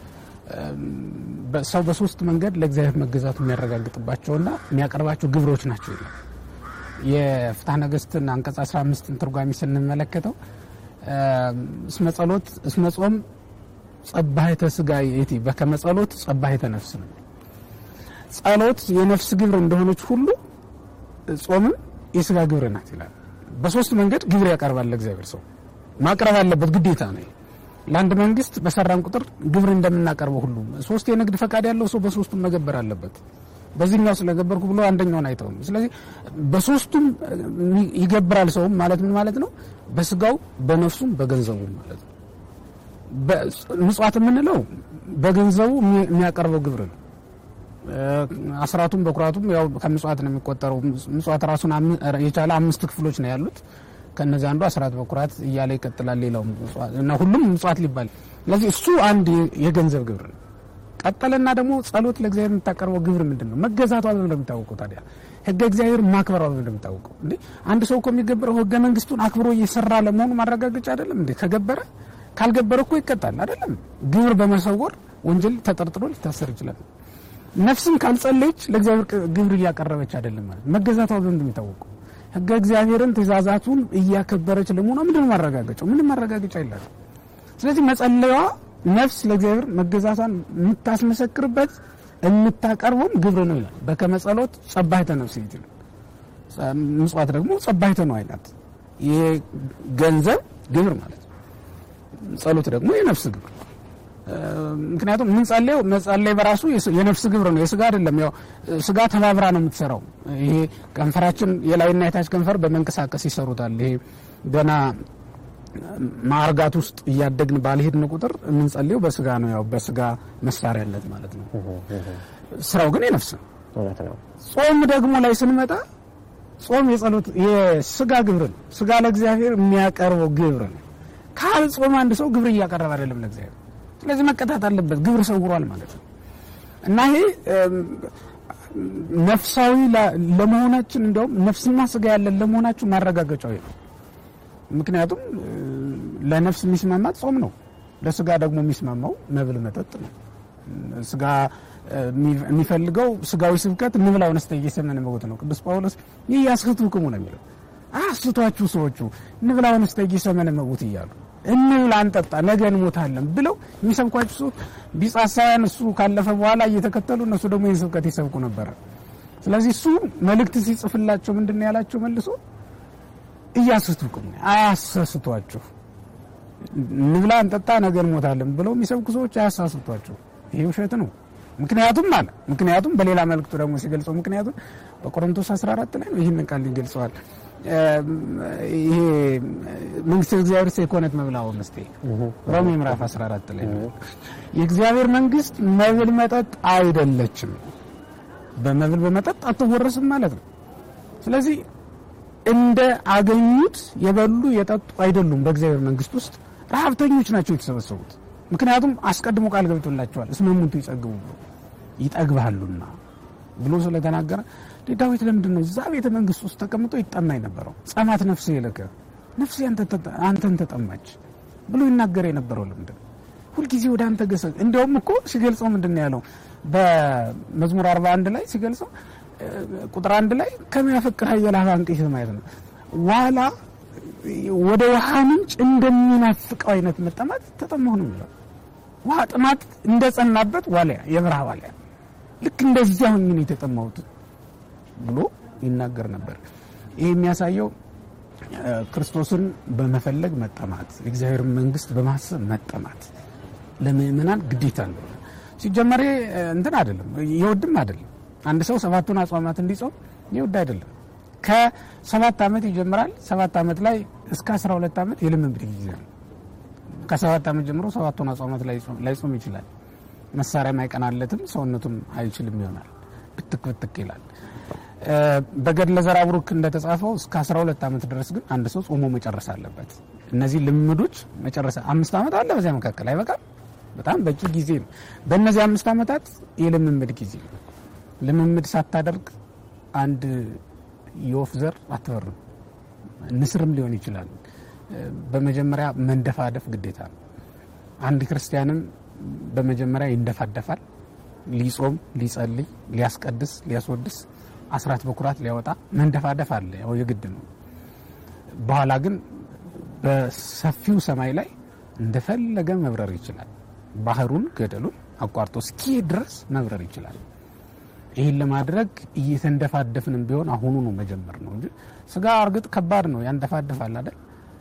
ሰው በሶስት መንገድ ለእግዚአብሔር መገዛቱ የሚያረጋግጥባቸውና የሚያቀርባቸው ግብሮች ናቸው ይላል። የፍትሐ ነገሥትን አንቀጽ 15ን ትርጓሚ ስንመለከተው እስመ ጸሎት እስመ ጾም ጸባሄተ ስጋ የቲ በከመ ጸሎት ጸባሄተ ነፍስ ነው። ጸሎት የነፍስ ግብር እንደሆነች ሁሉ ጾምም የስጋ ግብር ናት ይላል። በሶስት መንገድ ግብር ያቀርባል ለእግዚአብሔር ሰው ማቅረብ አለበት፣ ግዴታ ነው። ለአንድ መንግስት በሰራን ቁጥር ግብር እንደምናቀርበው ሁሉ ሶስት የንግድ ፈቃድ ያለው ሰው በሶስቱም መገበር አለበት። በዚህኛው ስለገበርኩ ብሎ አንደኛውን አይተውም። ስለዚህ በሶስቱም ይገብራል። ሰውም ማለት ምን ማለት ነው? በስጋው በነፍሱም በገንዘቡም ማለት ነው። ምጽዋት የምንለው በገንዘቡ የሚያቀርበው ግብር ነው። አስራቱም በኩራቱም ያው ከምጽዋት ነው የሚቆጠረው። ምጽዋት ራሱን የቻለ አምስት ክፍሎች ነው ያሉት። ከነዚህ አንዱ አስራት በኩራት እያለ ይቀጥላል። ሌላው እና ሁሉም ምጽዋት ሊባል ስለዚህ እሱ አንድ የገንዘብ ግብር ነው። ቀጠለና ደግሞ ጸሎት ለእግዚአብሔር የምታቀርበው ግብር ምንድን ነው? መገዛቷ ነው እንደሚታወቀው። ታዲያ ህገ እግዚአብሔር ማክበሯ ነው እንደሚታወቀው። እንዴ አንድ ሰው እኮ የሚገበረው ህገ መንግስቱን አክብሮ እየሰራ ለመሆኑ ማረጋገጫ አይደለም እንዴ? ከገበረ ካልገበረ እኮ ይቀጣል አይደለም? ግብር በመሰወር ወንጀል ተጠርጥሮ ሊታሰር ይችላል። ነፍስም ካልጸለየች ለእግዚአብሔር ግብር እያቀረበች አይደለም ማለት መገዛቷ ዘንድ የሚታወቀው ሕገ እግዚአብሔርን ትእዛዛቱን እያከበረች ለመሆኗ ምንድን ማረጋገጫው? ምንም ማረጋገጫ የላትም። ስለዚህ መጸለያዋ ነፍስ ለእግዚአብሔር መገዛቷን የምታስመሰክርበት የምታቀርበውም ግብር ነው ይላል። በከመ ጸሎት ጸባይተ ነፍስ ይላል። ምጽዋት ደግሞ ጸባይተ ነው አይላት። ይሄ ገንዘብ ግብር ማለት ነው። ጸሎት ደግሞ የነፍስ ግብር ምክንያቱም የምንጸልየው መጸለይ በራሱ የነፍስ ግብር ነው፣ የስጋ አይደለም። ያው ስጋ ተባብራ ነው የምትሰራው። ይሄ ከንፈራችን የላይና የታች ከንፈር በመንቀሳቀስ ይሰሩታል። ይሄ ገና ማዕርጋት ውስጥ እያደግን ባልሄድን ቁጥር የምንጸልየው በስጋ ነው፣ ያው በስጋ መሳሪያነት ማለት ነው። ስራው ግን የነፍስ ነው። እውነት ነው። ጾም ደግሞ ላይ ስንመጣ ጾም የጸሎት የስጋ ግብር ነው። ስጋ ለእግዚአብሔር የሚያቀርበው ግብር ነው። ካል ጾም አንድ ሰው ግብር እያቀረበ አይደለም ለእግዚአብሔር ስለዚህ መቀጣት አለበት። ግብር ሰውሯል ማለት ነው እና ይሄ ነፍሳዊ ለመሆናችን እንዲያውም ነፍስና ስጋ ያለን ለመሆናችን ማረጋገጫው ነው። ምክንያቱም ለነፍስ የሚስማማት ጾም ነው፣ ለስጋ ደግሞ የሚስማማው መብል መጠጥ ነው። ስጋ የሚፈልገው ስጋዊ ስብከት እንብላው ነስተ እየሰመነ መጎት ነው። ቅዱስ ጳውሎስ ይህ ያስህቱክሙ ነው የሚለው አስቷችሁ ሰዎቹ እንብላው ነስተ እየሰመነ መጎት እያሉ እንብላ እንጠጣ ነገ እንሞታለን ብለው የሚሰብኳቸው ሰው ቢጻሳያን እሱ ካለፈ በኋላ እየተከተሉ እነሱ ደግሞ ይህን ስብከት ይሰብኩ ነበረ። ስለዚህ እሱ መልእክት ሲጽፍላቸው ምንድን ነው ያላቸው? መልሶ እያስቱክሙ አያሳስቷችሁ፣ እንብላ እንጠጣ ነገ እንሞታለን ብለው የሚሰብኩ ሰዎች አያሳስቷችሁ። ይሄ ውሸት ነው። ምክንያቱም አለ ምክንያቱም በሌላ መልእክቱ ደግሞ ሲገልጸው ምክንያቱም በቆሮንቶስ 14 ላይ ነው ይህንን ቃል ይገልጸዋል። ይሄ መንግስት እግዚአብሔር የኮነት መብላው መስቴ ሮሜ ምዕራፍ 14 ላይ ነው። የእግዚአብሔር መንግስት መብል መጠጥ አይደለችም፣ በመብል በመጠጥ አትወረስም ማለት ነው። ስለዚህ እንደ አገኙት የበሉ የጠጡ አይደሉም። በእግዚአብሔር መንግስት ውስጥ ረሀብተኞች ናቸው የተሰበሰቡት። ምክንያቱም አስቀድሞ ቃል ገብቶላቸዋል እስመ እሙንቱ ይጸግቡ ይጠግባሉና ብሎ ስለተናገረ ዳዊት ለምንድን ነው እዛ ቤተ መንግስት ውስጥ ተቀምጦ ይጠማ የነበረው? ጸማት ነፍስ የለከ ነፍስ አንተን ተጠማች ብሎ ይናገር የነበረው ለምንድን ሁልጊዜ ወደ አንተ ገሰ እንዲያውም እኮ ሲገልጸው ምንድን ነው ያለው? በመዝሙር 41 ላይ ሲገልጸው ቁጥር አንድ ላይ ከሚያፈቅር ኃያል አንቄት ማለት ነው ዋላ ወደ ውሃ ምንጭ እንደሚናፍቀው አይነት መጠማት ተጠማሁ ነው የሚለው። ውሃ ጥማት እንደጸናበት ዋልያ የበረሃ ዋልያ ልክ እንደዚያ ሆኜ ነው የተጠማሁት ብሎ ይናገር ነበር። ይህ የሚያሳየው ክርስቶስን በመፈለግ መጠማት፣ የእግዚአብሔር መንግስት በማሰብ መጠማት ለምእመናን ግዴታ ነው። ሲጀመር እንትን አይደለም የወድም አይደለም። አንድ ሰው ሰባቱን አጽዋማት እንዲጾም የወድ አይደለም። ከሰባት ዓመት ይጀምራል። ሰባት ዓመት ላይ እስከ አስራ ሁለት ዓመት የልምምድ ጊዜ ነው። ከሰባት ዓመት ጀምሮ ሰባቱን አጽዋማት ላይጾም ይችላል። መሳሪያ አይቀናለትም፣ ሰውነቱም አይችልም ይሆናል። ብትክ ብትክ ይላል። በገድለ ዘራብሩክ እንደተጻፈው እስከ 12 ዓመት ድረስ ግን አንድ ሰው ጾሞ መጨረስ አለበት። እነዚህ ልምዶች መጨረስ አምስት ዓመት አለ በዚያ መካከል አይበቃም። በጣም በቂ ጊዜ ነው። በእነዚህ አምስት ዓመታት የልምምድ ጊዜ ነው። ልምምድ ሳታደርግ አንድ የወፍ ዘር አትበርም። ንስርም ሊሆን ይችላል። በመጀመሪያ መንደፋደፍ ግዴታ ነው። አንድ ክርስቲያንም በመጀመሪያ ይንደፋደፋል። ሊጾም፣ ሊጸልይ፣ ሊያስቀድስ፣ ሊያስወድስ፣ አስራት በኩራት ሊያወጣ መንደፋደፍ አለ። ያው የግድ ነው። በኋላ ግን በሰፊው ሰማይ ላይ እንደፈለገ መብረር ይችላል። ባህሩን ገደሉን አቋርጦ እስኪሄድ ድረስ መብረር ይችላል። ይህን ለማድረግ እየተንደፋደፍንም ቢሆን አሁኑ ነው መጀመር ነው እንጂ ስጋ እርግጥ ከባድ ነው፣ ያንደፋደፋል አይደል?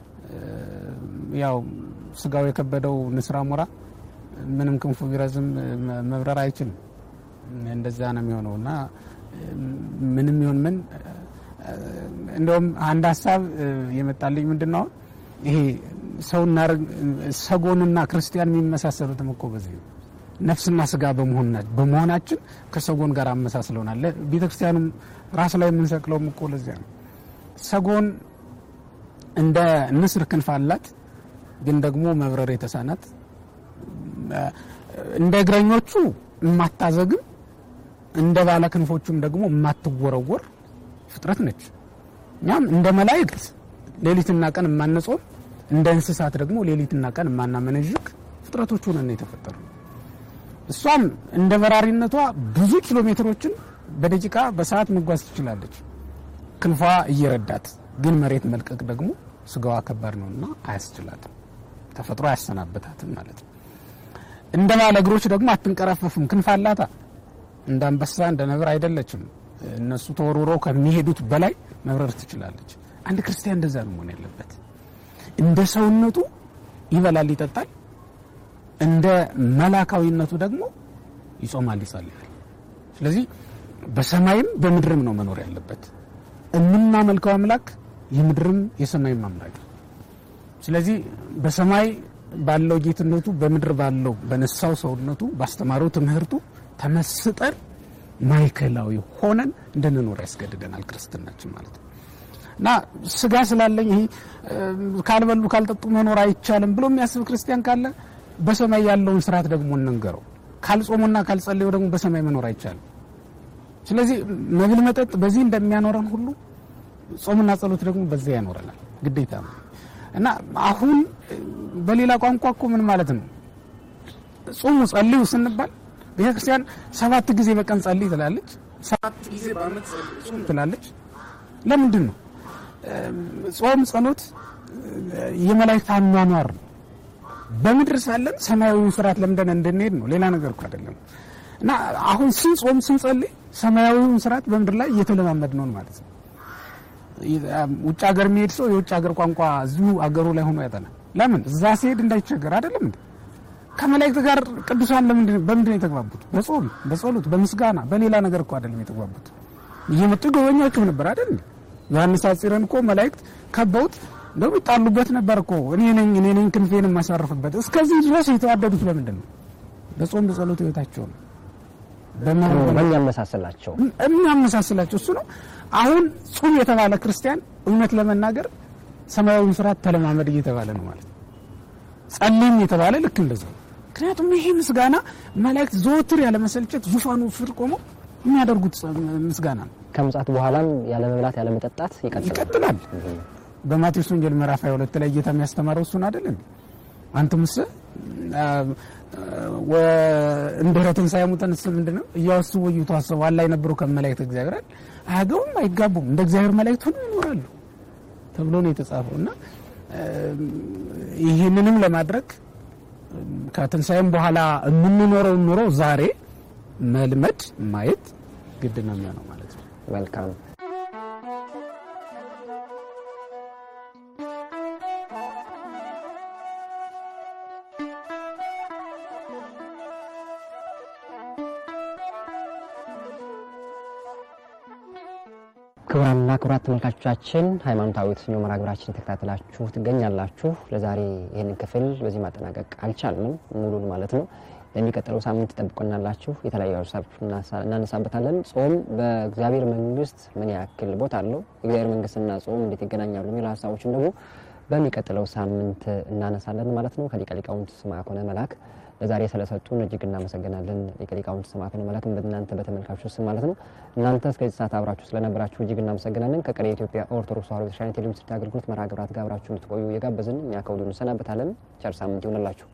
ያው ስጋው የከበደው ንስር አሞራ ምንም ክንፉ ቢረዝም መብረር አይችልም። እንደዛ ነው የሚሆነው እና ምንም ይሁን ምን እንደውም አንድ ሀሳብ የመጣልኝ ምንድን ነው ይሄ ሰውና ሰጎንና ክርስቲያን የሚመሳሰሉትም እኮ በዚህ ነው። ነፍስና ስጋ በመሆናችን ከሰጎን ጋር አመሳስለውናል። ቤተ ክርስቲያኑም ራስ ላይ የምንሰቅለውም እኮ ለዚያ ነው። ሰጎን እንደ ንስር ክንፍ አላት፣ ግን ደግሞ መብረር የተሳናት እንደ እግረኞቹ የማታዘግም እንደ ባለ ክንፎቹም ደግሞ የማትወረወር ፍጥረት ነች። እኛም እንደ መላእክት ሌሊትና ቀን የማንጾም እንደ እንስሳት ደግሞ ሌሊትና ቀን የማናመነዥግ ፍጥረቶች ሆነን የተፈጠሩ እሷም እንደ በራሪነቷ ብዙ ኪሎ ሜትሮችን በደቂቃ በሰዓት መጓዝ ትችላለች፣ ክንፏ እየረዳት። ግን መሬት መልቀቅ ደግሞ ስጋዋ ከባድ ነውና አያስችላትም፣ ተፈጥሮ አያሰናበታትም ማለት ነው። እንደ ባለ እግሮች ደግሞ አትንቀረፈፍም፣ ክንፍ አላታ። እንደ አንበሳ እንደ ነብር አይደለችም። እነሱ ተወርውረው ከሚሄዱት በላይ መብረር ትችላለች። አንድ ክርስቲያን እንደዛ ነው መሆን ያለበት። እንደ ሰውነቱ ይበላል፣ ይጠጣል። እንደ መላካዊነቱ ደግሞ ይጾማል፣ ይጸልያል። ስለዚህ በሰማይም በምድርም ነው መኖር ያለበት። የምናመልከው አምላክ የምድርም የሰማይም አምላክ ነው። ስለዚህ በሰማይ ባለው ጌትነቱ በምድር ባለው በነሳው ሰውነቱ ባስተማረው ትምህርቱ ተመስጠን ማዕከላዊ ሆነን እንድንኖር ያስገድደናል ክርስትናችን ማለት ነው። እና ስጋ ስላለኝ ይሄ ካልበሉ ካልጠጡ መኖር አይቻልም ብሎ የሚያስብ ክርስቲያን ካለ በሰማይ ያለውን ስርዓት ደግሞ እንንገረው። ካልጾሙና ካልጸለዩ ደግሞ በሰማይ መኖር አይቻልም። ስለዚህ መብል መጠጥ በዚህ እንደሚያኖረን ሁሉ ጾምና ጸሎት ደግሞ በዚያ ያኖረናል፣ ግዴታ ነው እና አሁን በሌላ ቋንቋ እኮ ምን ማለት ነው? ጾሙ ጸልዩ ስንባል ቤተክርስቲያን ሰባት ጊዜ በቀን ጸልይ ትላለች፣ ሰባት ጊዜ በዓመት ጾም ትላለች። ለምንድን ነው? ጾም ጸሎት የመላእክት አኗኗር ነው። በምድር ሳለን ሰማያዊውን ስርዓት ለምደን እንድንሄድ ነው። ሌላ ነገር እኮ አይደለም። እና አሁን ስንጾም ስንጸልይ ሰማያዊውን ስርዓት በምድር ላይ እየተለማመድ ነው ማለት ነው። ውጭ ሀገር የሚሄድ ሰው የውጭ ሀገር ቋንቋ እዚሁ አገሩ ላይ ሆኖ ያጠናል። ለምን? እዛ ሲሄድ እንዳይቸገር አይደለም እንዴ? ከመላእክት ጋር ቅዱሳን ለምንድን በምንድን ነው የተግባቡት? በጾም በጸሎት በምስጋና በሌላ ነገር እኮ አይደለም የተግባቡት። እየመጡ ጎበኛቸው ነበር አይደል? ዮሐንስ አጽረን እኮ መላእክት ከበውት እንደው ይጣሉበት ነበር እኮ እኔ ነኝ እኔ ነኝ ክንፌን የማሳርፍበት። እስከዚህ ድረስ የተዋደዱት ለምንድን ነው? በጾም በጸሎት ህይወታቸው ነው። በሚያመሳስላቸው የሚያመሳስላቸው እሱ ነው። አሁን ጹም የተባለ ክርስቲያን እውነት ለመናገር ሰማያዊ ስርዓት ተለማመድ እየተባለ ነው ማለት ነው። ጸልይም የተባለ ልክ እንደዛው። ምክንያቱም ይሄ ምስጋና መላእክት ዘወትር ያለመሰልቸት ዙፋኑ ስር ቆመው የሚያደርጉት ምስጋና ነው። ከምጽአት በኋላም ያለ መብላት ያለ መጠጣት ይቀጥላል። ይቀጥላል። በማቴዎስ ወንጌል ምዕራፍ 22 ላይ ጌታ የሚያስተማረው እሱን አይደል እንዴ? አንትምስ እንድኅረ ትንሣኤ ሙታንስ ምንድን ነው እያወስቡ እየተዋሰቡ አላ የነበሩ ከመላእክት እግዚአብሔር አያገቡም፣ አይጋቡም፣ እንደ እግዚአብሔር መላእክት ሆነው ይኖራሉ ተብሎ ነው የተጻፈው እና ይህንንም ለማድረግ ከትንሣኤም በኋላ የምንኖረው ኑሮ ዛሬ መልመድ ማየት ግድ ነው የሚሆነው ማለት ነው። መልካም ክቡራንና ክቡራት ተመልካቾቻችን ሃይማኖታዊ የተሰኘው መርሃ ግብራችን የተከታተላችሁ ትገኛላችሁ። ለዛሬ ይህንን ክፍል በዚህ ማጠናቀቅ አልቻልንም፣ ሙሉን ማለት ነው። ለሚቀጥለው ሳምንት ጠብቆናላችሁ። የተለያዩ ሀሳብ እናነሳበታለን። ጾም በእግዚአብሔር መንግስት ምን ያክል ቦታ አለው፣ የእግዚአብሔር መንግስትና ጾም እንዴት ይገናኛሉ የሚሉ ሀሳቦችን ደግሞ በሚቀጥለው ሳምንት እናነሳለን ማለት ነው። ከሊቀ ሊቃውንት ስምዐኮነ መላክ ለዛሬ ስለሰጡን እጅግ እናመሰግናለን። ሊቀ ሊቃውንት ስምዐኮነ መላክም በእናንተ በተመልካቾች ስም ማለት ነው። እናንተ እስከዚህ ሰዓት አብራችሁ ስለነበራችሁ እጅግ እናመሰግናለን። ከቀሪ የኢትዮጵያ ኦርቶዶክስ ተዋሕዶ ቤተክርስቲያን ቴሌቪዥን ስርጭት አገልግሎት መርሃ ግብራት ጋር አብራችሁ እንድትቆዩ የጋበዝን እኛ ከወዲሁ እንሰናበታለን። ቸር ሳምንት ይሆንላችሁ።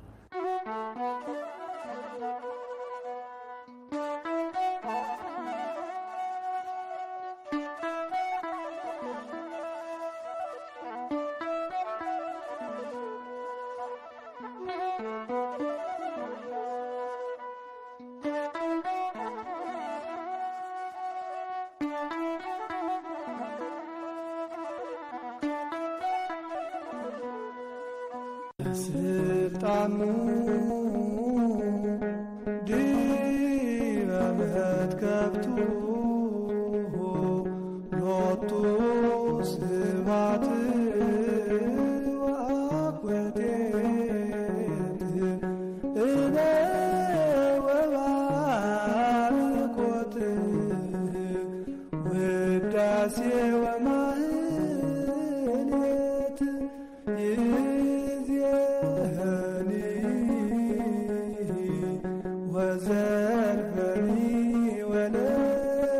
ስልጣኑ ዲበ መትከፍቱ ሎቱ ስብሐት ወአኮቴት እለ ወባርኮት ውዳሴ ወማህሌት ይእዜኒ ወዘልፈኒ ወለዓለመ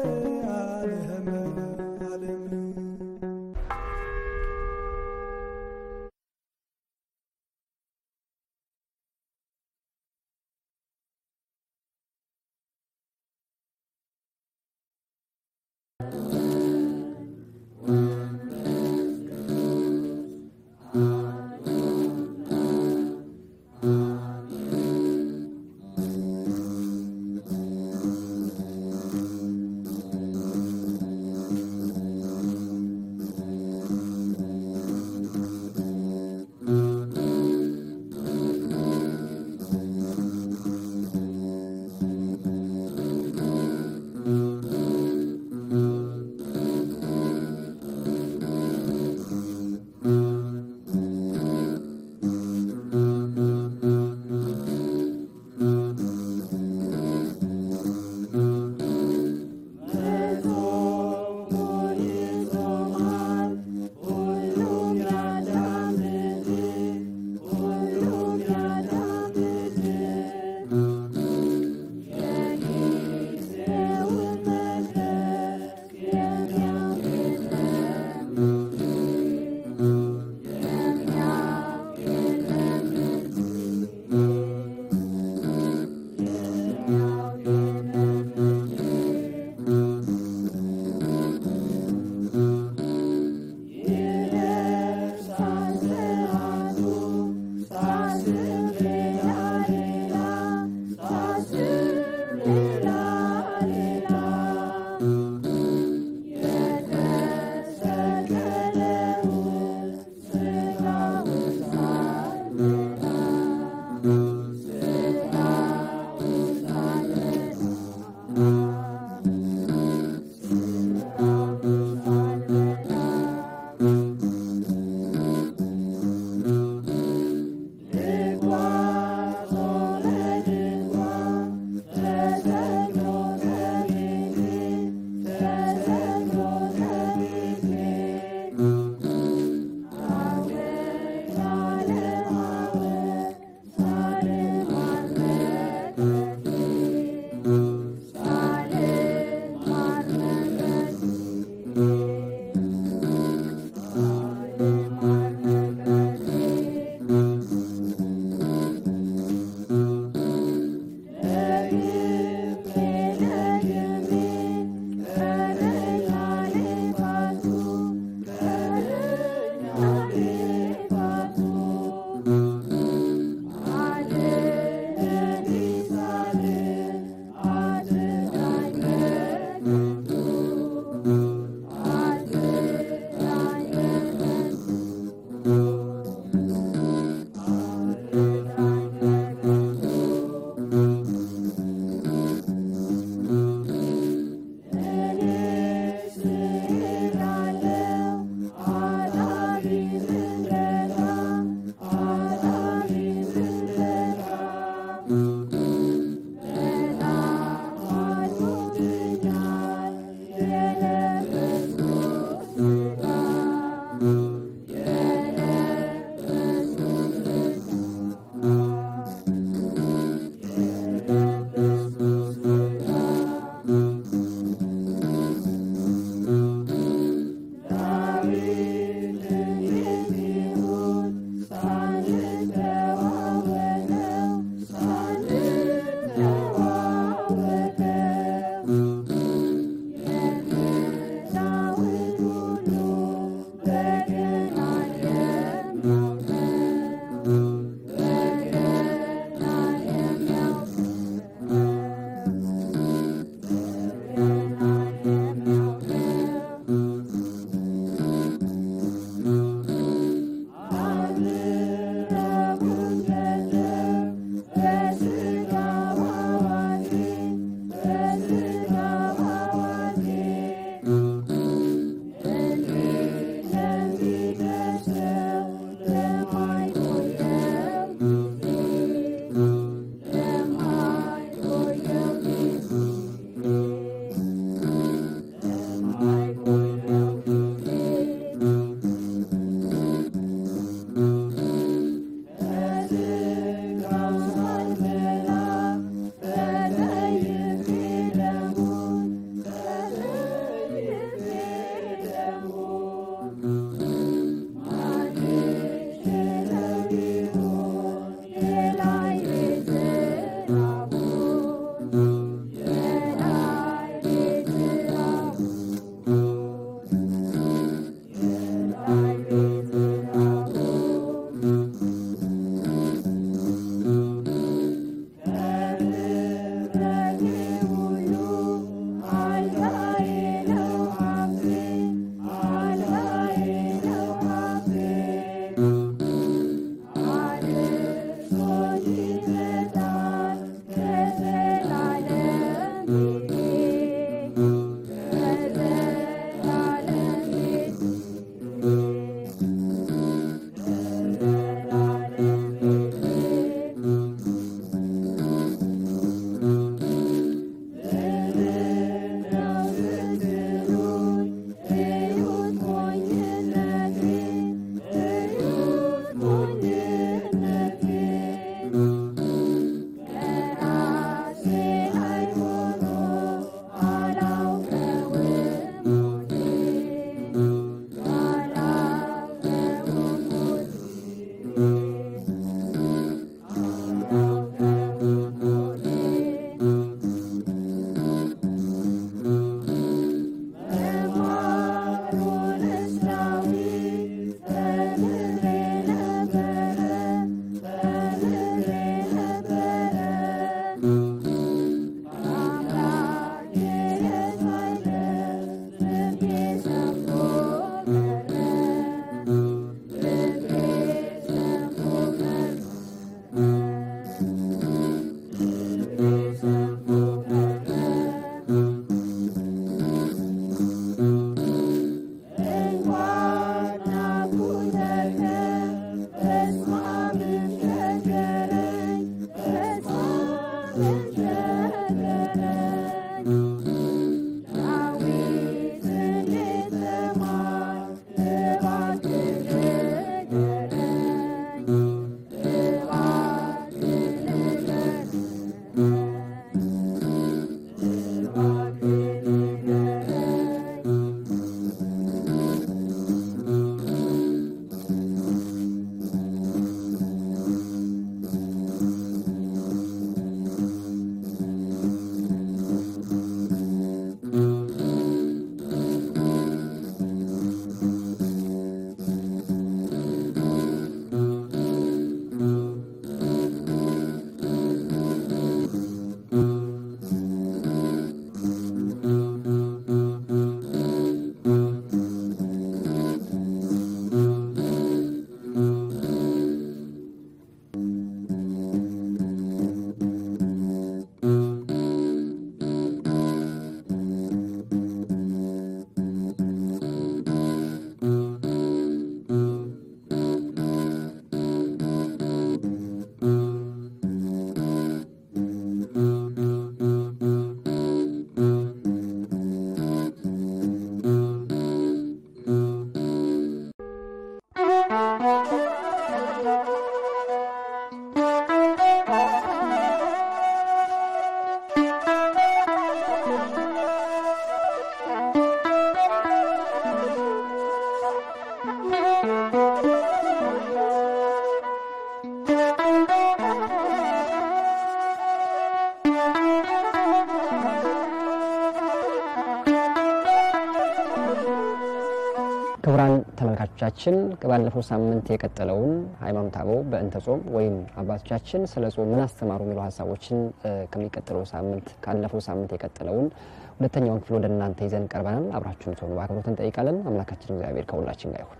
ክቡራን ተመልካቾቻችን ባለፈው ሳምንት የቀጠለውን ሃይማኖተ አበው በእንተ ጾም ወይም አባቶቻችን ስለ ጾም ምን አስተማሩ የሚሉ ሀሳቦችን እ፣ ከሚቀጥለው ሳምንት ካለፈው ሳምንት የቀጠለውን ሁለተኛውን ክፍል ወደ እናንተ ይዘን ቀርበናል። አብራችሁን ትሆኑ በአክብሮት እንጠይቃለን። አምላካችን እግዚአብሔር ከሁላችን ጋር ይሁን።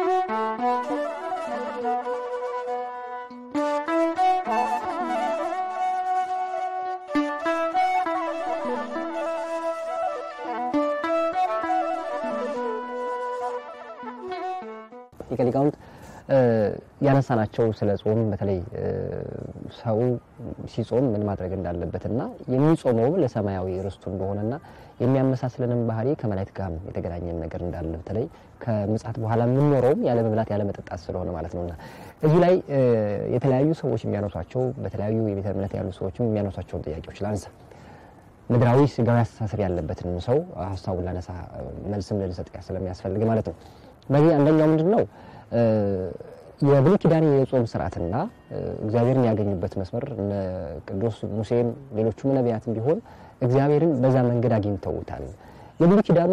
ሊቀ ሊቃውንት እ፣ ያነሳናቸው ስለ ጾም በተለይ እ፣ ሰው ሲጾም ምን ማድረግ እንዳለበትና የሚጾመው ለሰማያዊ ርስቱ እንደሆነና የሚያመሳስለንም ባህሪ ከመላእክት ጋር የተገናኘን ነገር እንዳለ በተለይ ከምጽአት በኋላ የምንኖረውም ያለ መብላት ያለ መጠጣት ስለሆነ ማለት ነውና እዚህ ላይ እ፣ የተለያዩ ሰዎች የሚያነሷቸው በተለያዩ የቤተ እምነት ያሉ ሰዎችም የሚያነሷቸውን ጥያቄዎች ላንሳ። ምድራዊ ስጋዊ አስተሳሰብ ያለበትን ሰው ሀሳቡን ላነሳ መልስም ልንሰጥ ስለሚያስፈልግ ማለት ነው። በዚህ አንደኛው ምንድን ነው እ፣ የብሉይ ኪዳን የጾም ስርዓትና እ፣ እግዚአብሔርን ያገኙበት መስመር እነ ቅዱስ ሙሴም ሌሎቹም ነቢያትም ቢሆን እግዚአብሔርን በዛ መንገድ አግኝተውታል። የብሉይ ኪዳኑ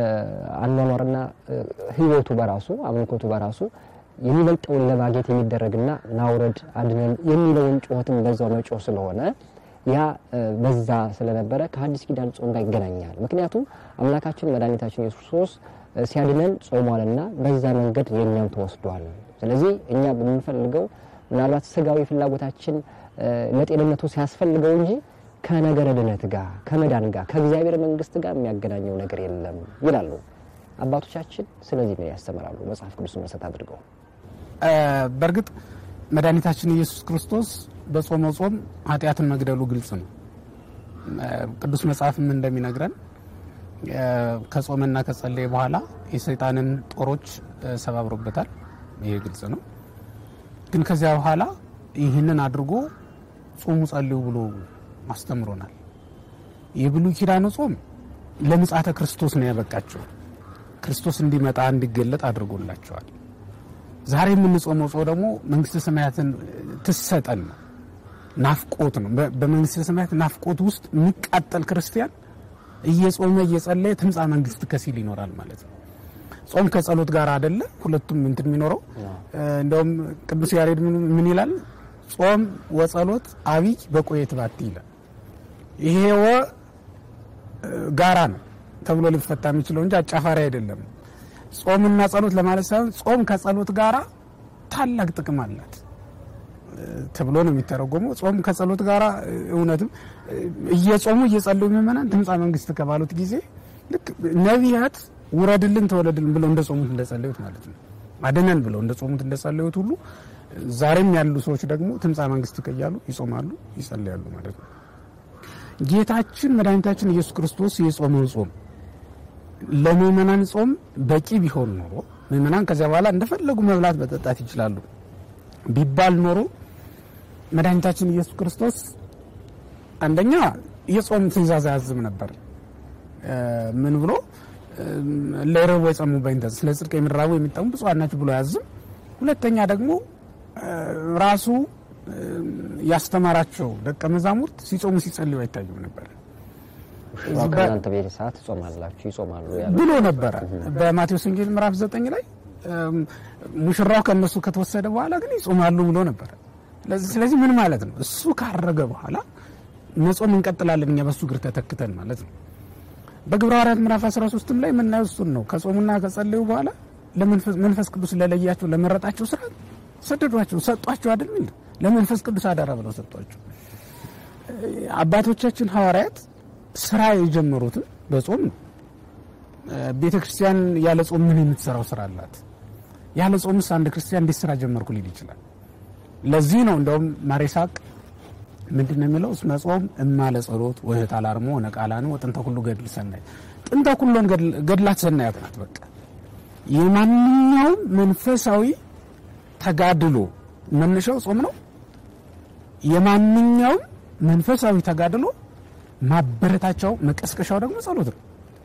የአኗኗርና እ፣ ሕይወቱ በራሱ አምልኮቱ በራሱ የሚበልጠውን ለማግኘት የሚደረግና ናውረድ አድነን የሚለውን ጩኸትን በዛው መጮህ ስለሆነ ያ እ፣ በዛ ስለነበረ ከሐዲስ ኪዳን ጾም ጋር ይገናኛል። ምክንያቱም አምላካችን መድኃኒታችን ኢየሱስ ክርስቶስ እ፣ ሲያድነን ጾሟልና በዛ መንገድ የእኛም ተወስዷል። ስለዚህ እኛ በምንፈልገው ምናልባት ስጋዊ ፍላጎታችን እ፣ ለጤንነቱ ሲያስፈልገው እንጂ ከነገረ ድነት ጋር ከመዳን ጋር ከእግዚአብሔር መንግስት ጋር የሚያገናኘው ነገር የለም ይላሉ አባቶቻችን። ስለዚህ ምን ያስተምራሉ? መጽሐፍ ቅዱስ መሰረት አድርገው እ፣ በእርግጥ መድኃኒታችን ኢየሱስ ክርስቶስ በጾመው ጾም ኃጢአትን መግደሉ ግልጽ ነው። እ፣ ቅዱስ መጽሐፍም እንደሚነግረን እ፣ ከጾመና ከጸለየ በኋላ የሰይጣንን ጦሮች እ፣ ሰባብሮበታል። ይሄ ግልጽ ነው። ግን ከዚያ በኋላ ይህንን አድርጎ ጾሙ ጸልዩ ብሎ አስተምሮናል። የብሉይ ኪዳኑ ጾም ለምጽአተ ክርስቶስ ነው ያበቃቸው። ክርስቶስ እንዲመጣ እንዲገለጥ አድርጎላቸዋል። ዛሬ የምንጾመው ጾም ደግሞ መንግስተ ሰማያትን ትሰጠን ነው፣ ናፍቆት ነው። በ- በመንግስተ ሰማያት ናፍቆት ውስጥ የሚቃጠል ክርስቲያን እየጾመ እየጸለየ ትምጻ መንግስት ከሲል ይኖራል ማለት ነው። ጾም ከጸሎት ጋር አይደለ ሁለቱም እንትን የሚኖረው እንደውም ቅዱስ ያሬድ ምን ምን ይላል? ጾም ወጸሎት አብይ በቆየት ባቲ ይላል። ይሄ ወ ጋራ ነው ተብሎ ሊፈታ የሚችለው እንጂ አጫፋሪ አይደለም። ጾምና ጸሎት ለማለት ሳይሆን ጾም ከጸሎት ጋራ ታላቅ ጥቅም አላት ተብሎ ነው የሚተረጎመው። ጾም ከጸሎት ጋራ እውነትም እየጾሙ እየጸለዩ ምእመናን ትምጻ መንግስት ከባሉት ጊዜ ልክ ነቢያት ውረድልን ተወለድልን ብለው እንደ ጾሙት እንደጸለዩት ማለት ነው። አድነን ብለው እንደ ጾሙት እንደጸለዩት ሁሉ ዛሬም ያሉ ሰዎች ደግሞ ትምጻ መንግስት ከያሉ ይጾማሉ፣ ይጸለያሉ ማለት ነው። ጌታችን መድኃኒታችን ኢየሱስ ክርስቶስ የጾመው ጾም ለምእመናን ጾም በቂ ቢሆን ኖሮ ምእመናን ከዚያ በኋላ እንደፈለጉ መብላት መጠጣት ይችላሉ ቢባል ኖሮ መድኃኒታችን ኢየሱስ ክርስቶስ አንደኛ የጾም ትእዛዝ አያዝም ነበር። ምን ብሎ ለረቡ የጸሙ በይንተ ስለ ጽድቅ የሚራቡ የሚጠሙ ብፁዓን ናቸው ብሎ አያዝም። ሁለተኛ ደግሞ ራሱ ያስተማራቸው ደቀ መዛሙርት ሲጾሙ ሲጸልዩ አይታዩም ነበር ከእናንተ በሄደ ሰዓት ትጾማላችሁ ይጾማሉ ያሉ ብሎ ነበረ። በማቴዎስ ወንጌል ምዕራፍ ዘጠኝ ላይ ሙሽራው ከእነሱ ከተወሰደ በኋላ ግን ይጾማሉ ብሎ ነበረ። ስለዚህ ምን ማለት ነው? እሱ ካረገ በኋላ መጾም እንቀጥላለን እኛ በሱ እግር ተተክተን ማለት ነው። በግብረ ሐዋርያት ምዕራፍ 13 ላይ የምናየው እሱን ነው። ከጾሙና ከጸለዩ በኋላ ለመንፈስ ቅዱስ ለለያቸው ለመረጣቸው ስራ ሰደዷቸው፣ ሰጧቸው አይደል ሚል ለመንፈስ ቅዱስ አደራ ብለው ሰጧቸው። አባቶቻችን ሐዋርያት ስራ የጀመሩትን በጾም ነው። ቤተ ክርስቲያን ያለ ጾም ምን የምትሰራው ስራ አላት? ያለ ጾምስ አንድ ክርስቲያን እንዴት ስራ ጀመርኩ ሊል ይችላል? ለዚህ ነው እንደውም ማር ይስሐቅ ምንድን ነው የሚለው? እስመ ጾም እማለ ጸሎት ወህት አላርሞ ነቃላን ወጥንተ ሁሉ ገድል ሰናይ ጥንተ ሁሉን ገድላት ሰናያት ናት። በቃ የማንኛውም መንፈሳዊ ተጋድሎ መነሻው ጾም ነው። የማንኛውም መንፈሳዊ ተጋድሎ ማበረታቻው መቀስቀሻው ደግሞ ጸሎት ነው።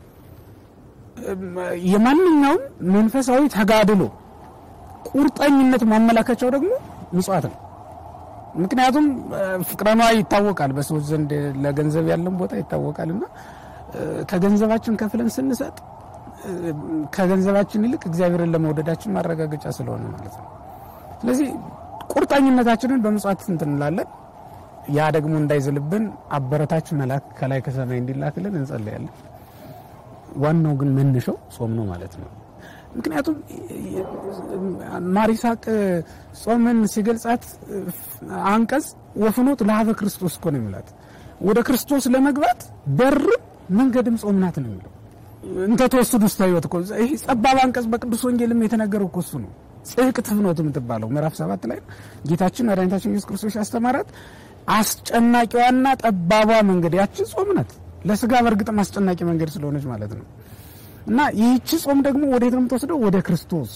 የማንኛውም መንፈሳዊ ተጋድሎ ቁርጠኝነት ማመላከቻው ደግሞ ምጽዋት ነው። ምክንያቱም ፍቅረ ነዋይ ይታወቃል፣ በሰዎች ዘንድ ለገንዘብ ያለን ቦታ ይታወቃል እና ከገንዘባችን ከፍለን ስንሰጥ ከገንዘባችን ይልቅ እግዚአብሔርን ለመውደዳችን ማረጋገጫ ስለሆነ ማለት ነው። ስለዚህ ቁርጠኝነታችንን በምጽዋት እንትን እንላለን። ያ ደግሞ እንዳይዝልብን አበረታች መልአክ ከላይ ከሰማይ እንዲላክልን እንጸለያለን። ዋናው ግን መነሻው ጾም ነው ማለት ነው። ምክንያቱም ማር ይስሐቅ ጾምን ሲገልጻት አንቀጽ ወፍኖት ለሀበ ክርስቶስ እኮ ነው የሚላት። ወደ ክርስቶስ ለመግባት በር መንገድም ጾም ናት ነው የሚለው። እንተ ተወስዱ ውስተ ሕይወት እኮ ይህ ጸባብ አንቀጽ በቅዱስ ወንጌልም የተነገረው እኮ እሱ ነው። ጽድቅ ትፍኖት የምትባለው ምዕራፍ ሰባት ላይ ጌታችን መድኃኒታችን ኢየሱስ ክርስቶስ ያስተማራት አስጨናቂዋና ጠባቧ መንገድ ያችን ጾም ናት። ለስጋ በእርግጥም አስጨናቂ መንገድ ስለሆነች ማለት ነው። እና ይህቺ ጾም ደግሞ ወዴት ነው የምትወስደው? ወደ ክርስቶስ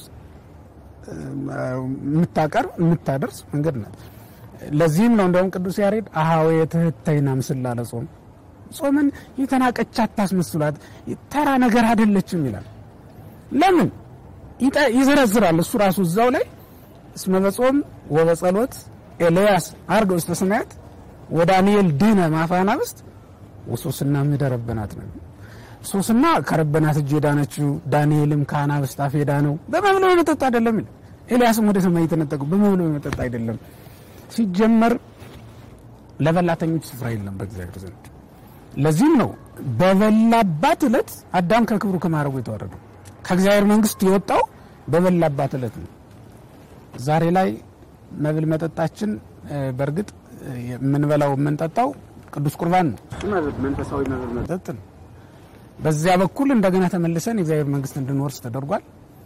የምታቀርብ የምታደርስ መንገድ ናት። ለዚህም ነው እንደውም ቅዱስ ያሬድ አሃዌ ትህተይና ምስል ላለ ጾም ጾምን የተናቀች አታስመስሏት፣ ተራ ነገር አይደለችም ይላል። ለምን ይዘረዝራል እሱ ራሱ እዛው ላይ እስመ በጾም ወበጸሎት ኤልያስ አርገ ውስተ ሰማያት ወዳንኤል ድነ ማፋናብስት ወሶስና ምደረበናት ነው። ሶስና ከረበናት እጅ የዳነችው ዳንኤልም ከአናብስት አፍ የዳነው በመብሎ በመጠጥ አይደለም ይላል። ኤልያስም ወደ ሰማይ የተነጠቀው በመብሎ በመጠጥ አይደለም። ሲጀመር ለበላተኞች ስፍራ የለም በእግዚአብሔር ዘንድ። ለዚህም ነው በበላባት ዕለት አዳም ከክብሩ ከማረጉ የተዋረደው ከእግዚአብሔር መንግስት የወጣው በበላባት ዕለት ነው። ዛሬ ላይ መብል መጠጣችን በእርግጥ የምንበላው የምንጠጣው ቅዱስ ቁርባን ነው፣ መንፈሳዊ መብል መጠጥ ነው። በዚያ በኩል እንደገና ተመልሰን የእግዚአብሔር መንግስት እንድንወርስ ተደርጓል።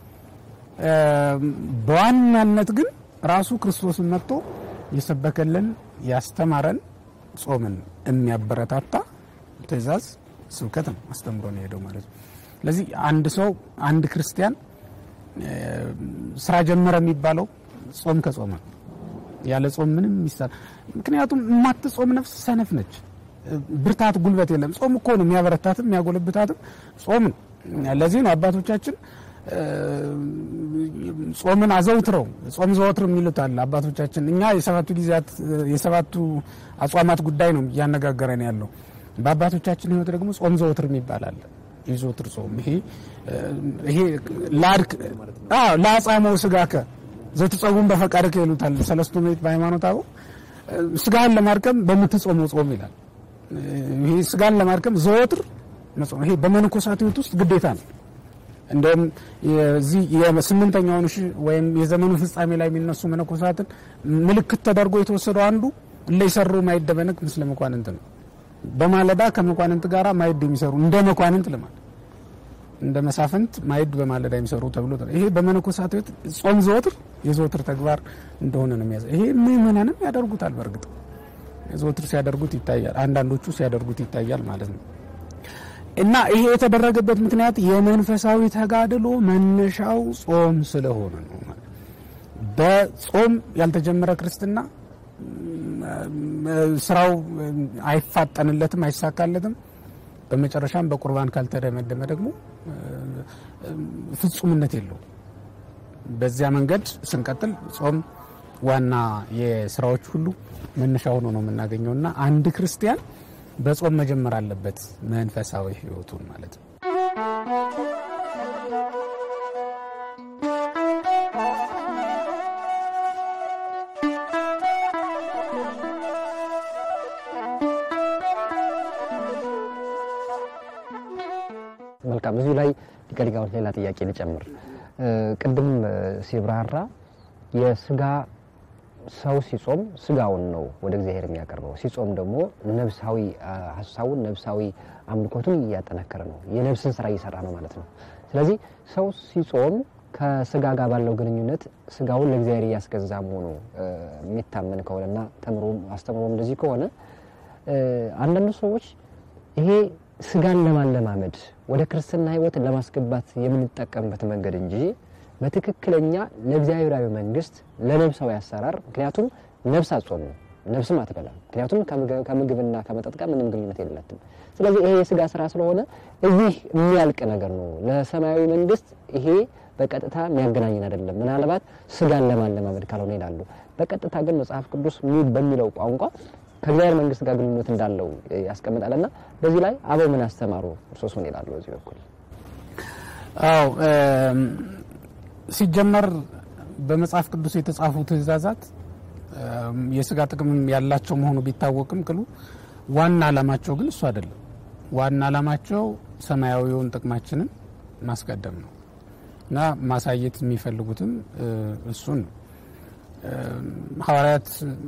በዋናነት ግን ራሱ ክርስቶስን መጥቶ የሰበከልን ያስተማረን ጾምን የሚያበረታታ ትእዛዝ ስብከት ነው አስተምሮ ነው ሄደው ማለት ነው። ስለዚህ አንድ ሰው አንድ ክርስቲያን ስራ ጀመረ የሚባለው ጾም ከጾመ ያለ ጾም ምንም ይሳል። ምክንያቱም የማትጾም ነፍስ ሰነፍ ነች። ብርታት ጉልበት የለም። ጾም እኮ ነው የሚያበረታትም የሚያጎለብታትም ጾም ነው። ለዚህ ነው አባቶቻችን ጾምን አዘውትረው ጾም ዘወትር የሚሉት አለ አባቶቻችን። እኛ የሰባቱ ጊዜያት የሰባቱ አጽዋማት ጉዳይ ነው እያነጋገረን ያለው። በአባቶቻችን ሕይወት ደግሞ ጾም ዘወትር የሚባል አለ። የዘወትር ጾም ይሄ ይሄ ላድክ ለአጻመው ስጋከ ዘትጸውም በፈቃድከ ይሉታል ሰለስቱ ምዕት በሃይማኖት አበው ስጋህን ለማድከም በምትጾመው ጾም ይላል። ይሄ ስጋን ለማድከም ዘወትር መጾም ይሄ በመነኮሳት ሕይወት ውስጥ ግዴታ ነው። እንደውም የዚህ የስምንተኛውን ሺህ ወይም የዘመኑ ፍጻሜ ላይ የሚነሱ መነኮሳትን ምልክት ተደርጎ የተወሰደው አንዱ ለይሰሩ ማይድ ደበነቅ ምስለ መኳንንት ነው። በማለዳ ከመኳንንት ጋር ማይድ የሚሰሩ እንደ መኳንንት ልማድ እንደ መሳፍንት ማይድ በማለዳ የሚሰሩ ተብሎ ይሄ በመነኮሳት ሕይወት ጾም ዘወትር የዘወትር ተግባር እንደሆነ ነው የሚያዘ ይሄ ምእመናንም ያደርጉታል። በእርግጥ ዘወትር ሲያደርጉት ይታያል። አንዳንዶቹ ሲያደርጉት ይታያል ማለት ነው። እና ይሄ የተደረገበት ምክንያት የመንፈሳዊ ተጋድሎ መነሻው ጾም ስለሆነ ነው። በጾም ያልተጀመረ ክርስትና ስራው አይፋጠንለትም፣ አይሳካለትም። በመጨረሻም በቁርባን ካልተደመደመ ደግሞ ፍጹምነት የለውም። በዚያ መንገድ ስንቀጥል ጾም ዋና የስራዎች ሁሉ መነሻ ሆኖ ነው የምናገኘው እና አንድ ክርስቲያን በጾም መጀመር አለበት መንፈሳዊ ሕይወቱን ማለት ነው። መልካም። እዚሁ ላይ ሊቀ ሊቃውንት ሌላ ጥያቄ ልጨምር። ቅድም ሲብራራ የስጋ ሰው ሲጾም ስጋውን ነው ወደ እግዚአብሔር የሚያቀርበው። ሲጾም ደግሞ ነብሳዊ ሀሳቡን ነብሳዊ አምልኮቱን እያጠናከረ ነው፣ የነብስን ስራ እየሰራ ነው ማለት ነው። ስለዚህ ሰው ሲጾም ከስጋ ጋር ባለው ግንኙነት ስጋውን ለእግዚአብሔር እያስገዛ መሆኑ የሚታመን ከሆነና ተምሮም አስተምሮም እንደዚህ ከሆነ አንዳንዱ ሰዎች ይሄ ስጋን ለማለማመድ ወደ ክርስትና ሕይወት ለማስገባት የምንጠቀምበት መንገድ እንጂ በትክክለኛ ለእግዚአብሔራዊ መንግስት ለነብሳዊ አሰራር ምክንያቱም ነፍስ አጾም ነው ነፍስም አትበላም ምክንያቱም ከምግ- ከምግብና ከመጠጥ ጋር ምንም ግንኙነት የላትም ስለዚህ ይሄ የስጋ ስራ ስለሆነ እዚህ የሚያልቅ ነገር ነው ለሰማያዊ መንግስት ይሄ በቀጥታ የሚያገናኝን አይደለም ምናልባት ስጋን ለማለማመድ ካልሆነ ይላሉ በቀጥታ ግን መጽሐፍ ቅዱስ ሚ- በሚለው ቋንቋ ከእግዚአብሔር መንግስት ጋር ግንኙነት እንዳለው ያስቀምጣልና በዚህ ላይ አበው ምን አስተማሩ እርሶስ ምን ይላሉ በዚህ በኩል አዎ እም፣ ሲጀመር በመጽሐፍ ቅዱስ የተጻፉ ትእዛዛት እም፣ የስጋ ጥቅም ያላቸው መሆኑ ቢታወቅም ቅሉ ዋና ዓላማቸው ግን እሱ አይደለም። ዋና ዓላማቸው ሰማያዊውን ጥቅማችንን ማስቀደም ነው እና ማሳየት የሚፈልጉትም እ፣ እሱን ነው። እም፣ ሐዋርያት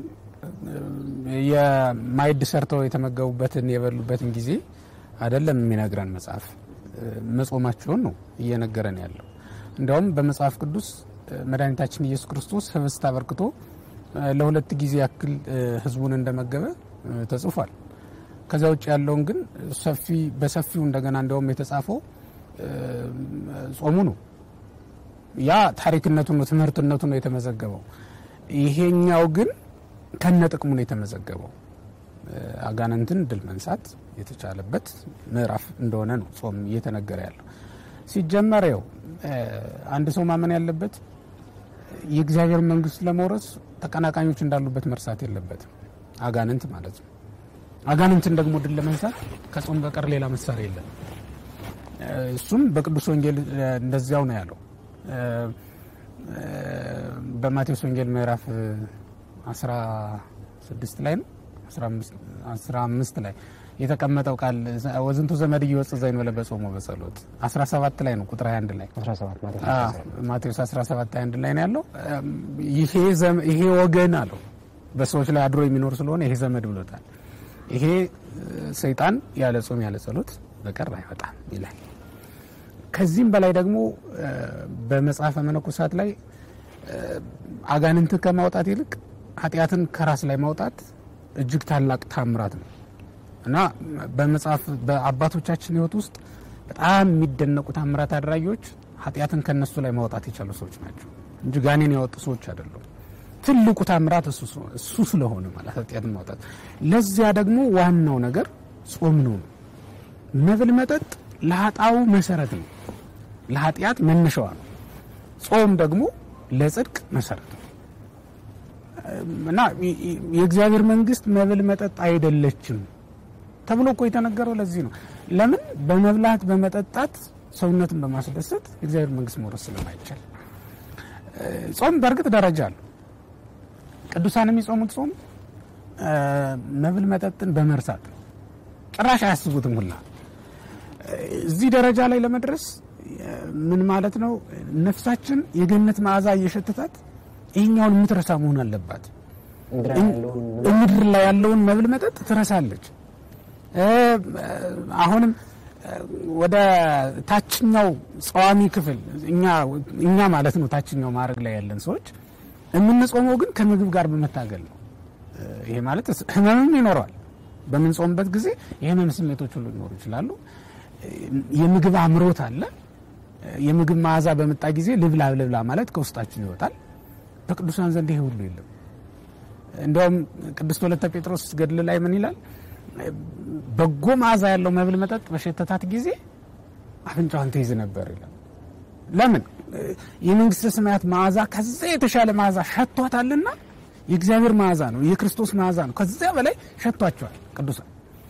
የማዕድ ሰርተው የተመገቡበትን የበሉበትን ጊዜ አይደለም የሚነግረን መጽሐፍ እ፣ መጾማቸውን ነው እየነገረን ያለው። እንዲያውም በመጽሐፍ ቅዱስ እ፣ መድኃኒታችን ኢየሱስ ክርስቶስ ህብስት አበርክቶ እ፣ ለሁለት ጊዜ ያክል እ፣ ህዝቡን እንደመገበ እ፣ ተጽፏል። ከዚያ ውጭ ያለውን ግን ሰፊ በሰፊው እንደገና እንዲያውም የተጻፈው እ፣ ጾሙ ነው። ያ ታሪክነቱ ነው፣ ትምህርትነቱ ነው የተመዘገበው። ይሄኛው ግን ከነ ጥቅሙ ነው የተመዘገበው። እ፣ አጋንንትን ድል መንሳት የተቻለበት ምዕራፍ እንደሆነ ነው ጾም እየተነገረ ያለው። ሲጀመር ያው እ፣ አንድ ሰው ማመን ያለበት የእግዚአብሔር መንግስት ለመውረስ ተቀናቃኞች እንዳሉበት መርሳት የለበትም። አጋንንት ማለት ነው። አጋንንትን ደግሞ ድል ለመንሳት ከጾም በቀር ሌላ መሳሪያ የለም። እ፣ እሱም በቅዱስ ወንጌል እ፣ እንደዚያው ነው ያለው። እ፣ እ፣ በማቴዎስ ወንጌል ምዕራፍ እ፣ 16 ላይ ነው 15 15 ላይ የተቀመጠው ቃል ወዝንቱ ዘመድ እየወጽ ዘይን በለ በጾሙ በጸሎት 17 ላይ ነው ቁጥር 21 ላይ 17 ማለት ነው አዎ፣ ማቴዎስ 17 21 ላይ ነው ያለው። እም፣ ይሄ ዘመ- ይሄ ወገን አለው በሰዎች ላይ አድሮ የሚኖር ስለሆነ ይሄ ዘመድ ብሎታል። ይሄ እ፣ ሰይጣን ያለ ጾም ያለ ጸሎት በቀር አይወጣም ይላል። ከዚህም በላይ ደግሞ እ፣ በመጽሐፈ መነኮሳት ላይ እ፣ አጋንንትን ከማውጣት ይልቅ ኃጢአትን ከራስ ላይ ማውጣት እጅግ ታላቅ ታምራት ነው እና በመጽሐፍ በአባቶቻችን ሕይወት ውስጥ በጣም የሚደነቁ ታምራት አድራጊዎች ኃጢአትን ከነሱ ላይ ማውጣት የቻሉ ሰዎች ናቸው እንጂ ጋኔን ያወጡ ሰዎች አይደሉም። ትልቁ ታምራት እሱ ስ- እሱ ስለሆነ ማለት ኃጢአትን ማውጣት። ለዚያ ደግሞ ዋናው ነገር ጾም ነው። መብል መጠጥ ለኃጣው መሰረት ነው፣ ለኃጢአት መነሻዋ ነው። ጾም ደግሞ ለጽድቅ መሰረት ነው እና የ- የ- የእግዚአብሔር መንግስት መብል መጠጥ አይደለችም ተብሎ እኮ የተነገረው ለዚህ ነው። ለምን በመብላት በመጠጣት ሰውነትን በማስደሰት የእግዚአብሔር መንግስት መውረስ ስለማይቻል። እ፣ ጾም በእርግጥ ደረጃ አለው። ቅዱሳን የሚጾሙት ጾም እ፣ መብል መጠጥን በመርሳት ነው። ጭራሽ አያስቡትም ሁላ እ፣ እዚህ ደረጃ ላይ ለመድረስ እ፣ ምን ማለት ነው? ነፍሳችን የገነት መዓዛ እየሸተታት ይህኛውን የምትረሳ መሆን አለባት። ምድር ላይ ያለውን ምድር ላይ ያለውን መብል መጠጥ ትረሳለች። እ፣ አሁንም እ፣ ወደ ታችኛው ጸዋሚ ክፍል እኛ እኛ ማለት ነው ታችኛው ማዕረግ ላይ ያለን ሰዎች የምንጾመው ግን ከምግብ ጋር በመታገል ነው። እ፣ ይሄ ማለት ህመምም ይኖረዋል። በምንጾምበት ጊዜ የህመም ስሜቶች ሁሉ ሊኖሩ ይችላሉ። እ፣ የምግብ አምሮት አለ። እ፣ የምግብ መዓዛ በመጣ ጊዜ ልብላ ልብላ ማለት ከውስጣችን ይወጣል። በቅዱሳን ዘንድ ይሄ ሁሉ የለም። እንዲያውም ቅድስት ወለተ ጴጥሮስ ገድል ላይ ምን ይላል? በጎ መዓዛ ያለው መብል መጠጥ በሸተታት ጊዜ አፍንጫዋን ትይዝ ነበር ይላል። ለምን? የመንግስተ ሰማያት መዓዛ ከዛ የተሻለ መዓዛ ሸቷታልና የእግዚአብሔር መዓዛ ነው፣ የክርስቶስ መዓዛ ነው። ከዚያ በላይ ሸቷቸዋል ቅዱሳን።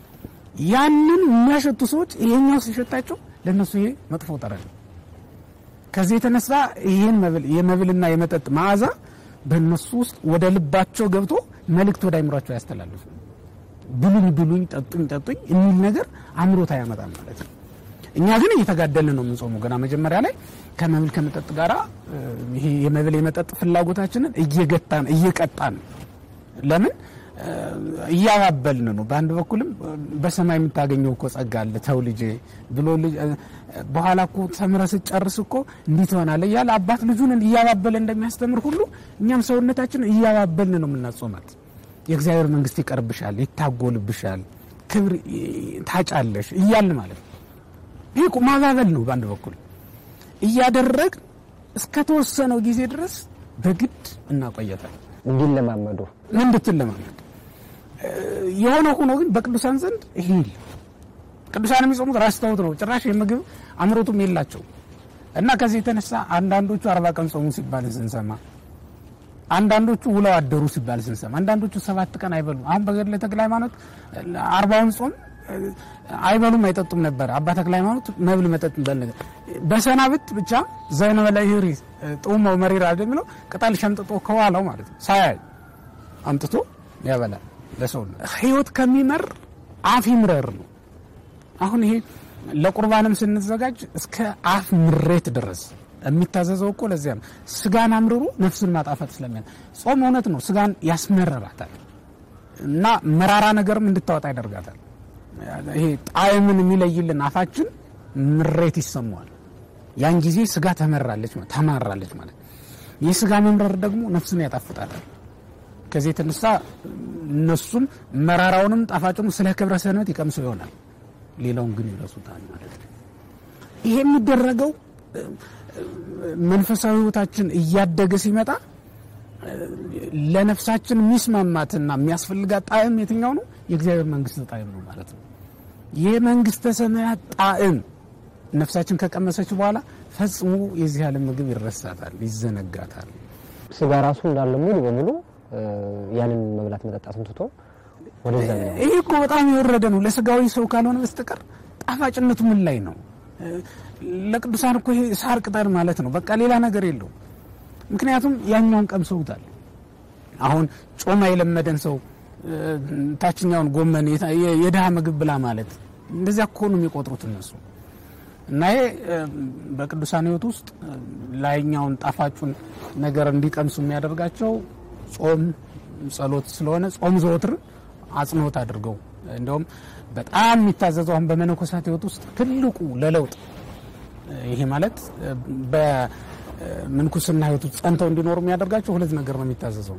ያንን የሚያሸቱ ሰዎች ይሄኛው ሲሸታቸው ለእነሱ ይሄ መጥፎ ጠረን ነው። ከዚህ የተነሳ ይህን መብል የመብልና የመጠጥ መዓዛ በእነሱ ውስጥ ወደ ልባቸው ገብቶ መልእክት ወደ አይምሯቸው ያስተላልፉ። ብሉኝ ብሉኝ፣ ጠጡኝ ጠጡኝ የሚል ነገር አምሮት አያመጣም ማለት ነው። እኛ ግን እየተጋደልን ነው የምንጾመው። ገና መጀመሪያ ላይ ከመብል ከመጠጥ ጋራ እ፣ ይሄ የመብል የመጠጥ ፍላጎታችንን እየገታን እየቀጣን ለምን እ፣ እያባበልን ነው። በአንድ በኩልም እ፣ በሰማይ የምታገኘው እኮ ጸጋ አለ ተው ልጄ ብሎ ልጅ እ፣ በኋላ እኮ ተምረህ ስትጨርስ እኮ እንዲህ ትሆናለህ እያለ አባት ልጁን እያባበለ እንደሚያስተምር ሁሉ እኛም ሰውነታችን እያባበልን ነው የምናጾማት። የእግዚአብሔር መንግስት ይቀርብሻል፣ ይታጎልብሻል፣ ክብር እ፣ ታጫለሽ እያልን ማለት ነው። ይህ እኮ ማባበል ነው። በአንድ በኩል እያደረግ እስከተወሰነው ጊዜ ድረስ በግድ እናቆየታል እንዲለማመዱ እንድትለማመድ የሆነ ሆኖ ግን በቅዱሳን ዘንድ ይሄ የለም። ቅዱሳን የሚጾሙት ረስተውት ነው። ጭራሽ የምግብ አምሮቱም የላቸው እና ከዚህ የተነሳ አንዳንዶቹ አርባ ቀን ጾሙ ሲባል ስንሰማ፣ አንዳንዶቹ ውለው አደሩ ሲባል ስንሰማ፣ አንዳንዶቹ ሰባት ቀን አይበሉም። አሁን በገድለ ተክለ ሃይማኖት አርባውን ጾም አይበሉም አይጠጡም ነበር። አባ ተክለ ሃይማኖት መብል መጠጥ በል ነገር በሰናብት ብቻ ዘእንበለ ይሪ ጥዑመው መሪር አይደል የሚለው ቅጠል ሸምጥጦ ከኋላው ማለት ነው ሳያይ አምጥቶ ያበላል ለሰው ህይወት ከሚመር አፍ ይምረር ነው። አሁን ይሄ ለቁርባንም ስንዘጋጅ እስከ አፍ ምሬት ድረስ የሚታዘዘው እኮ ለዚያ ነው። ስጋን አምርሮ ነፍስን ማጣፈጥ ስለሚያ ጾም እውነት ነው። ስጋን ያስመረራታል እና መራራ ነገርም እንድታወጣ ያደርጋታል። ይሄ ጣዕምን የሚለይልን አፋችን ምሬት ይሰማዋል። ያን ጊዜ ስጋ ተመራለች ተማራለች ማለት የስጋ መምረር ደግሞ ነፍስን ያጣፍጣታል። ከዚህ የተነሳ እነሱም መራራውንም ጣፋጭም ስለ ክብረ ሰንበት ይቀምሱ ይሆናል። ሌላውን ግን ይረሱታል ማለት ነው። ይሄ የሚደረገው መንፈሳዊ ሕይወታችን እያደገ ሲመጣ ለነፍሳችን የሚስማማትና የሚያስፈልጋት ጣዕም የትኛው ነው? የእግዚአብሔር መንግስት ጣዕም ነው ማለት ነው። የመንግስተ ሰማያት ጣዕም ነፍሳችን ከቀመሰች በኋላ ፈጽሞ የዚህ ዓለም ምግብ ይረሳታል፣ ይዘነጋታል። ስጋ ራሱ እንዳለ ሙሉ በሙሉ ያንን መብላት መጠጣትን ትቶ ወደዛ ነው። ይሄ እኮ በጣም የወረደ ነው። ለስጋዊ ሰው ካልሆነ በስተቀር ጣፋጭነቱ ምን ላይ ነው? ለቅዱሳን እኮ ይሄ ሳር ቅጠል ማለት ነው። በቃ ሌላ ነገር የለው። ምክንያቱም ያኛውን ቀምሰውታል። አሁን ጮማ የለመደን ሰው ታችኛውን ጎመን የድሃ ምግብ ብላ ማለት እንደዚያ እኮ ነው የሚቆጥሩት እነሱ። እና ይሄ በቅዱሳን ሕይወት ውስጥ ላይኛውን ጣፋጩን ነገር እንዲቀምሱ የሚያደርጋቸው ጾም፣ ጸሎት ስለሆነ ጾም ዘወትር አጽንኦት አድርገው እንዲሁም በጣም የሚታዘዘው አሁን በመነኮሳት ሕይወት ውስጥ ትልቁ ለለውጥ ይሄ ማለት በምንኩስና ሕይወት ውስጥ ጸንተው እንዲኖሩ የሚያደርጋቸው ሁለት ነገር ነው የሚታዘዘው።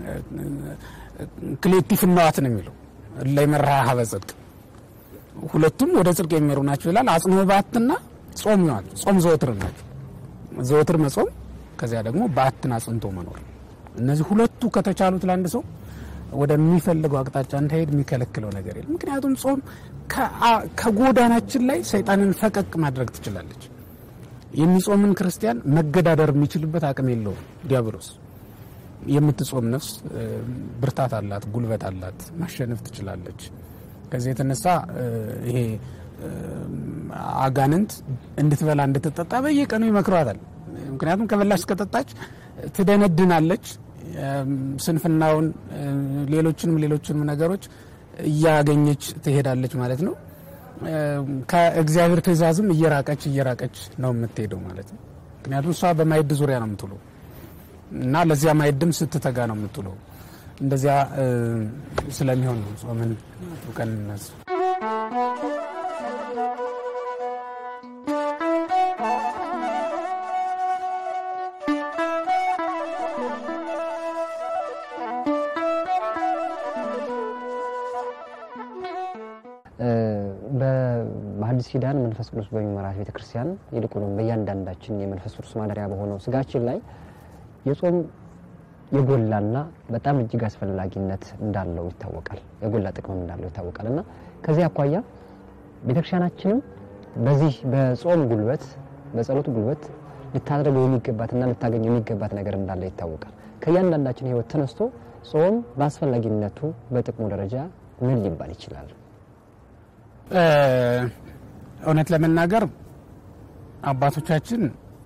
ክሌቲፍ ነዋት ነው የሚለው ላይ መርሃ ሀበ ጽድቅ ሁለቱም ወደ ጽድቅ የሚመሩ ናቸው ይላል። አጽንኦ በዓትና ጾም ይዋል ጾም ዘወትር ናቸው። ዘወትር መጾም ከዚያ ደግሞ በዓትን አጽንቶ መኖር እነዚህ ሁለቱ ከተቻሉት ለአንድ ሰው ወደሚፈልገው አቅጣጫ እንዳይሄድ የሚከለክለው ነገር የለም። ምክንያቱም ጾም ከጎዳናችን ላይ ሰይጣንን ፈቀቅ ማድረግ ትችላለች። የሚጾምን ክርስቲያን መገዳደር የሚችልበት አቅም የለውም ዲያብሎስ። የምትጾም ነፍስ ብርታት አላት፣ ጉልበት አላት፣ ማሸነፍ ትችላለች። ከዚህ የተነሳ ይሄ አጋንንት እንድትበላ እንድትጠጣ በየቀኑ ይመክሯታል። ምክንያቱም ከበላች ከጠጣች ትደነድናለች። ስንፍናውን፣ ሌሎችንም ሌሎችንም ነገሮች እያገኘች ትሄዳለች ማለት ነው። ከእግዚአብሔር ትእዛዝም እየራቀች እየራቀች ነው የምትሄደው ማለት ነው። ምክንያቱም እሷ በማዕድ ዙሪያ ነው የምትውለው እና ለዚያ ማዕድም ስትተጋ ነው የምትውለው። እንደዚያ ስለሚሆን ነው ጾምን አጥብቀን እንያዝ። በሐዲስ ኪዳን መንፈስ ቅዱስ በሚመራት ቤተክርስቲያን ይልቁንም በእያንዳንዳችን የመንፈስ ቅዱስ ማደሪያ በሆነው ስጋችን ላይ የጾም የጎላና በጣም እጅግ አስፈላጊነት እንዳለው ይታወቃል። የጎላ ጥቅምም እንዳለው ይታወቃል እና ከዚህ አኳያ ቤተክርስቲያናችንም በዚህ በጾም ጉልበት በጸሎት ጉልበት ልታደርገው የሚገባትና ልታገኘው የሚገባት ነገር እንዳለ ይታወቃል። ከእያንዳንዳችን ሕይወት ተነስቶ ጾም በአስፈላጊነቱ በጥቅሙ ደረጃ ምን ሊባል ይችላል? እውነት ለመናገር አባቶቻችን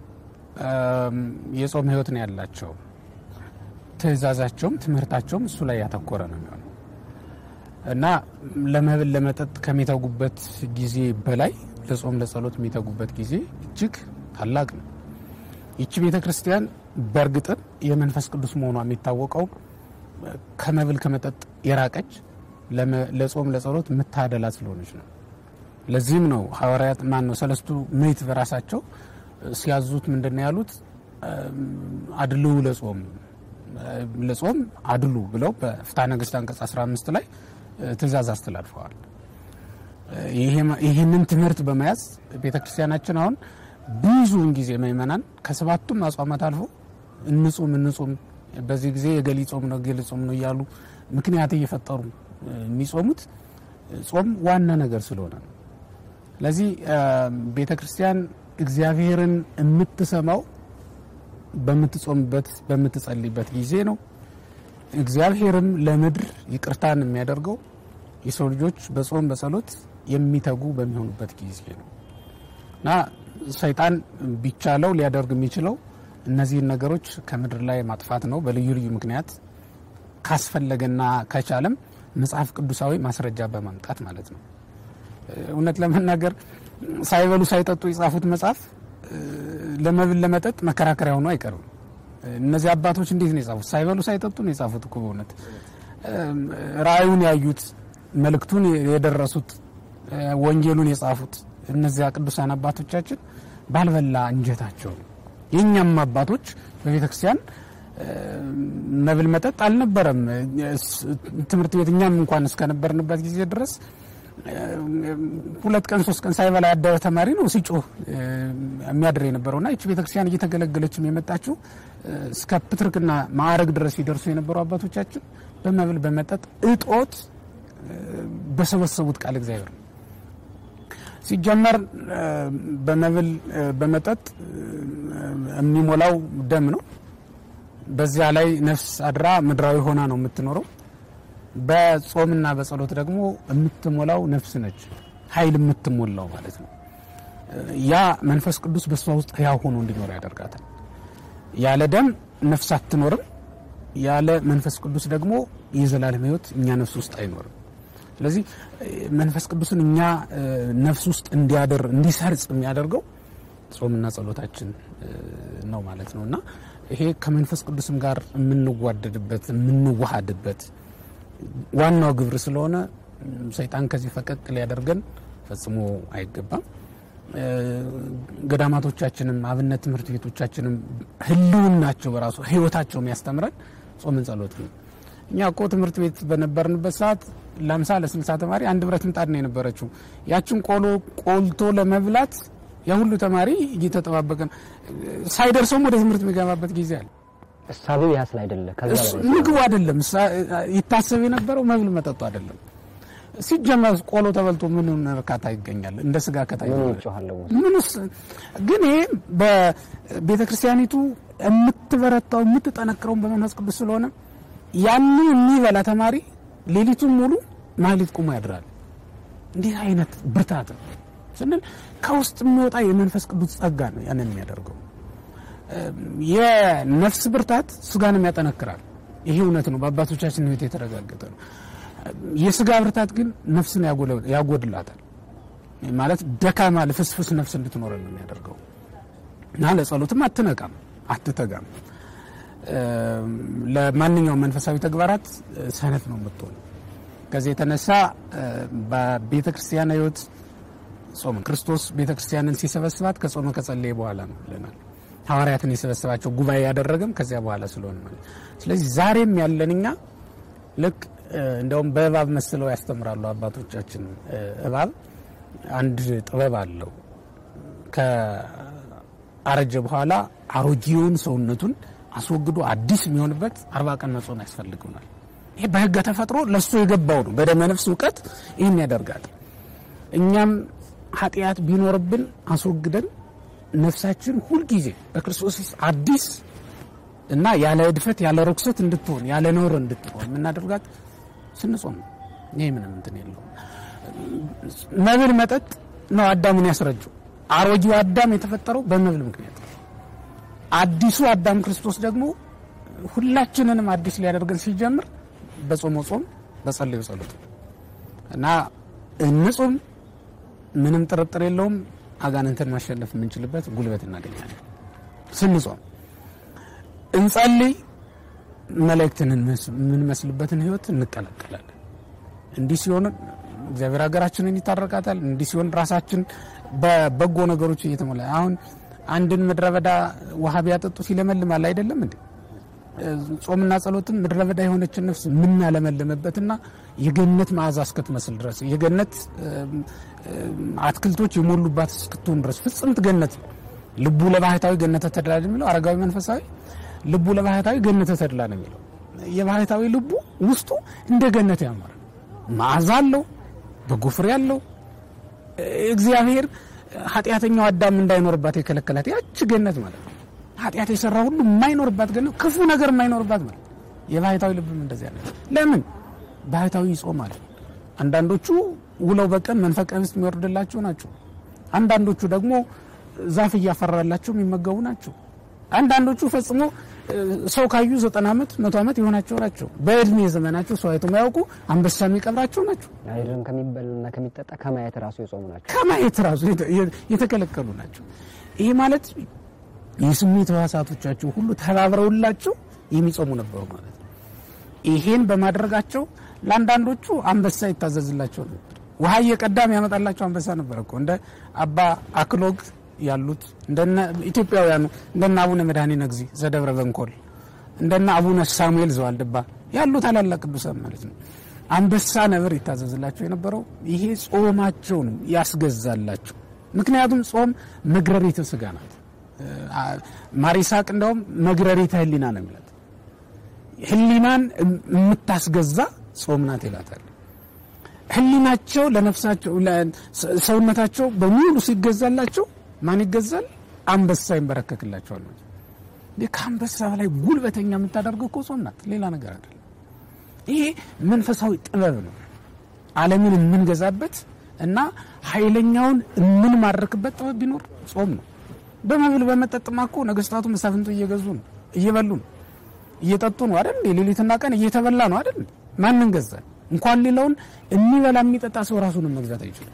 የጾም ሕይወት ነው ያላቸው። ትእዛዛቸውም ትምህርታቸውም እሱ ላይ ያተኮረ ነው የሚሆነው እና ለመብል ለመጠጥ ከሚተጉበት ጊዜ በላይ ለጾም ለጸሎት የሚተጉበት ጊዜ እጅግ ታላቅ ነው። ይቺ ቤተ ክርስቲያን በእርግጥም የመንፈስ ቅዱስ መሆኗ የሚታወቀው ከመብል ከመጠጥ የራቀች ለጾም ለጸሎት የምታደላ ስለሆነች ነው። ለዚህም ነው ሐዋርያት ማን ነው ሰለስቱ ምዕት በራሳቸው ሲያዙት ምንድን ነው ያሉት? አድልው ለጾም ለጾም አድሉ ብለው በፍትሐ ነገሥት አንቀጽ 15 ላይ ትእዛዝ አስተላልፈዋል። ይህንን ትምህርት በመያዝ ቤተ ክርስቲያናችን አሁን ብዙውን ጊዜ ምእመናን ከሰባቱም አጽዋማት አልፎ እንጹም እንጹም በዚህ ጊዜ የገሊ ጾም ነው ገሊ ጾም ነው እያሉ ምክንያት እየፈጠሩ የሚጾሙት ጾም ዋና ነገር ስለሆነ ነው። ስለዚህ ቤተ ክርስቲያን እግዚአብሔርን የምትሰማው በምትጾምበት በምትጸልይበት ጊዜ ነው። እግዚአብሔርም ለምድር ይቅርታን የሚያደርገው የሰው ልጆች በጾም በጸሎት የሚተጉ በሚሆኑበት ጊዜ ነው እና ሰይጣን ቢቻለው ሊያደርግ የሚችለው እነዚህን ነገሮች ከምድር ላይ ማጥፋት ነው። በልዩ ልዩ ምክንያት ካስፈለገና ከቻለም መጽሐፍ ቅዱሳዊ ማስረጃ በማምጣት ማለት ነው። እውነት ለመናገር ሳይበሉ ሳይጠጡ የጻፉት መጽሐፍ ለመብል ለመጠጥ መከራከሪያ ሆኖ አይቀርም። እነዚህ አባቶች እንዴት ነው የጻፉት? ሳይበሉ ሳይጠጡ ነው የጻፉት እኮ በእውነት ራእዩን ያዩት፣ መልእክቱን የደረሱት፣ ወንጌሉን የጻፉት እነዚያ ቅዱሳን አባቶቻችን ባልበላ እንጀታቸው ነው። የእኛም አባቶች በቤተ ክርስቲያን መብል መጠጥ አልነበረም። ትምህርት ቤት እኛም እንኳን እስከነበርንበት ጊዜ ድረስ ሁለት ቀን ሶስት ቀን ሳይበላ ያደረ ተማሪ ነው ሲጮህ የሚያድር የነበረውና ይቺ ቤተክርስቲያን እየተገለገለችም የመጣችው እስከ ፕትርክና ማዕረግ ድረስ ሲደርሱ የነበሩ አባቶቻችን በመብል በመጠጥ እጦት በሰበሰቡት ቃል እግዚአብሔር ነው። ሲጀመር በመብል በመጠጥ የሚሞላው ደም ነው። በዚያ ላይ ነፍስ አድራ ምድራዊ ሆና ነው የምትኖረው። በጾምና በጸሎት ደግሞ የምትሞላው ነፍስ ነች፣ ኃይል የምትሞላው ማለት ነው። ያ መንፈስ ቅዱስ በእሷ ውስጥ ሕያው ሆኖ እንዲኖር ያደርጋታል። ያለ ደም ነፍስ አትኖርም። ያለ መንፈስ ቅዱስ ደግሞ የዘላለም ሕይወት እኛ ነፍስ ውስጥ አይኖርም። ስለዚህ መንፈስ ቅዱስን እኛ ነፍስ ውስጥ እንዲያደር እንዲሰርጽ የሚያደርገው ጾምና ጸሎታችን ነው ማለት ነው እና ይሄ ከመንፈስ ቅዱስም ጋር የምንዋደድበት የምንዋሃድበት ዋናው ግብር ስለሆነ ሰይጣን ከዚህ ፈቀቅ ሊያደርገን ፈጽሞ አይገባም። ገዳማቶቻችንም አብነት ትምህርት ቤቶቻችንም ህልውናቸው በራሱ ህይወታቸው የሚያስተምረን ጾምን ጸሎት ነው። እኛ እኮ ትምህርት ቤት በነበርንበት ሰዓት ለአምሳ ለስልሳ ተማሪ አንድ ብረት ምጣድ ነው የነበረችው። ያችን ቆሎ ቆልቶ ለመብላት ያ ሁሉ ተማሪ እየተጠባበቀ ሳይደርሰውም ወደ ትምህርት የሚገባበት ጊዜ አለ። እሳቤው ያ ስለ አይደለ ከዛ እሱ ምግቡ አይደለም ይታሰብ የነበረው መብል መጠጡ አይደለም። ሲጀመር ቆሎ ተበልቶ ምን እርካታ ይገኛል? እንደ ስጋ ከታየ ምን ይጮሃለሁ ምንስ ግን ይሄ በቤተ ክርስቲያኒቱ የምትበረታው የምትጠነክረውን በመንፈስ ቅዱስ ስለሆነ ያንን የሚበላ ተማሪ ሌሊቱን ሙሉ ማህሌት ቁሞ ያድራል። እንዲህ አይነት ብርታት ነው ስንል ከውስጥ የሚወጣ የመንፈስ ቅዱስ ጸጋ ነው ያንን የሚያደርገው። የነፍስ ብርታት ስጋንም ያጠነክራል። ይሄ እውነት ነው፣ በአባቶቻችን ሕይወት የተረጋገጠ ነው። የስጋ ብርታት ግን ነፍስን ያጎድላታል። ማለት ደካማ ልፍስፍስ ነፍስ እንድትኖረ ነው የሚያደርገው እና ለጸሎትም አትነቃም፣ አትተጋም። ለማንኛውም መንፈሳዊ ተግባራት ሰነፍ ነው የምትሆን። ከዚህ የተነሳ በቤተ ክርስቲያን ሕይወት ጾም ክርስቶስ ቤተ ክርስቲያንን ሲሰበስባት ከጾመ ከጸለየ በኋላ ነው ብለናል። ሐዋርያትን የሰበሰባቸው ጉባኤ ያደረገም ከዚያ በኋላ ስለሆነ ማለት ስለዚህ ዛሬም ያለን እኛ ልክ እንደውም በእባብ መስለው ያስተምራሉ አባቶቻችን። እባብ አንድ ጥበብ አለው። ከአረጀ በኋላ አሮጌውን ሰውነቱን አስወግዶ አዲስ የሚሆንበት አርባ ቀን መጾም ያስፈልገናል። ይሄ በሕገ ተፈጥሮ ለእሱ የገባው ነው። በደመ ነፍስ እውቀት ይህን ያደርጋል። እኛም ኃጢአት ቢኖርብን አስወግደን ነፍሳችን ሁልጊዜ በክርስቶስ አዲስ እና ያለ እድፈት ያለ ርኩሰት እንድትሆን ያለ ነውር እንድትሆን የምናደርጋት ስንጾም ነው። ይህ ምንም እንትን የለውም። መብል መጠጥ ነው አዳምን ያስረጀው። አሮጌው አዳም የተፈጠረው በመብል ምክንያት ነው። አዲሱ አዳም ክርስቶስ ደግሞ ሁላችንንም አዲስ ሊያደርገን ሲጀምር በጾመ ጾም በጸለዩ ጸሎት እና እንጹም። ምንም ጥርጥር የለውም አጋንንትን ማሸነፍ የምንችልበት ጉልበት እናገኛለን ስንጾም። እንጸልይ፣ መላእክትን የምንመስልበትን ህይወት እንቀላቀላለን። እንዲህ ሲሆን እግዚአብሔር ሀገራችንን ይታረቃታል። እንዲህ ሲሆን ራሳችን በበጎ ነገሮች እየተሞላ አሁን አንድን ምድረ በዳ ውሃ ቢያጠጡ ሲለመልማል አይደለም እንዴ? ጾምና ጸሎትም ምድረ በዳ የሆነችን ነፍስ የምናለመልምበትና የገነት መዓዛ እስክትመስል ድረስ የገነት አትክልቶች የሞሉባት እስክትሆን ድረስ ፍጽምት ገነት ልቡ ለባህታዊ ገነተ ተድላ ነው የሚለው አረጋዊ መንፈሳዊ ልቡ ለባህታዊ ገነተ ተድላ ነው የሚለው። የባህታዊ ልቡ ውስጡ እንደ ገነት ያማረ መዓዛ አለው፣ በጎ ፍሬ አለው። እግዚአብሔር ኃጢአተኛው አዳም እንዳይኖርባት የከለከላት ያች ገነት ማለት ነው። ኃጢአት የሰራ ሁሉ የማይኖርባት ገነት፣ ክፉ ነገር የማይኖርባት ማለት ነው። የባህታዊ ልብም እንደዚያ ነው። ለምን ባህታዊ ይጾማል። አንዳንዶቹ ውለው በቀን መንፈቀ ኅብስት የሚወርድላቸው ናቸው። አንዳንዶቹ ደግሞ ዛፍ እያፈራላቸው የሚመገቡ ናቸው። አንዳንዶቹ ፈጽሞ ሰው ካዩ ዘጠና ዓመት መቶ ዓመት የሆናቸው ናቸው። በእድሜ ዘመናቸው ሰው አይቶ የማያውቁ አንበሳ የሚቀብራቸው ናቸው። አይደለም ከሚበልና ከሚጠጣ ከማየት ራሱ የጾሙ ናቸው። ከማየት ራሱ የተከለከሉ ናቸው። ይሄ ማለት የስሜት ሕዋሳቶቻቸው ሁሉ ተባብረውላቸው የሚጾሙ ነበሩ ማለት ነው። ይሄን በማድረጋቸው ለአንዳንዶቹ አንበሳ ይታዘዝላቸው ነበር። ውሃ እየቀዳም ያመጣላቸው አንበሳ ነበር እኮ እንደ አባ አክሎግ ያሉት እንደነ ኢትዮጵያውያኑ እንደነ አቡነ መድኃኒነ እግዚእ ዘደብረ በንኮል እንደነ አቡነ ሳሙኤል ዘዋልድባ ያሉ ታላላቅ ቅዱሳን ማለት ነው። አንበሳ ነብር ይታዘዝላቸው የነበረው ይሄ ጾማቸውን ያስገዛላቸው። ምክንያቱም ጾም መግረሪተ ስጋ ናት። ማሪሳቅ እንደውም መግረሪተ ህሊና ነው የሚላት ህሊናን የምታስገዛ ጾም ናት ይላታል። ህሊናቸው ለነፍሳቸው ሰውነታቸው በሙሉ ሲገዛላቸው ማን ይገዛል? አንበሳ ይንበረከክላቸዋል። ከአንበሳ በላይ ጉልበተኛ የምታደርገው እኮ ጾም ናት፣ ሌላ ነገር አይደለም። ይሄ መንፈሳዊ ጥበብ ነው። ዓለምን የምንገዛበት እና ኃይለኛውን የምንማርክበት ጥበብ ቢኖር ጾም ነው። በመብል በመጠጥማ እኮ ነገስታቱ መሳፍንቱ እየገዙ ነው፣ እየበሉ ነው፣ እየጠጡ ነው አይደል? ሌሊትና ቀን እየተበላ ነው አይደል? ማንን ገዛል? እንኳን ሌላውን የሚበላ የሚጠጣ ሰው ራሱንም መግዛት አይችልም።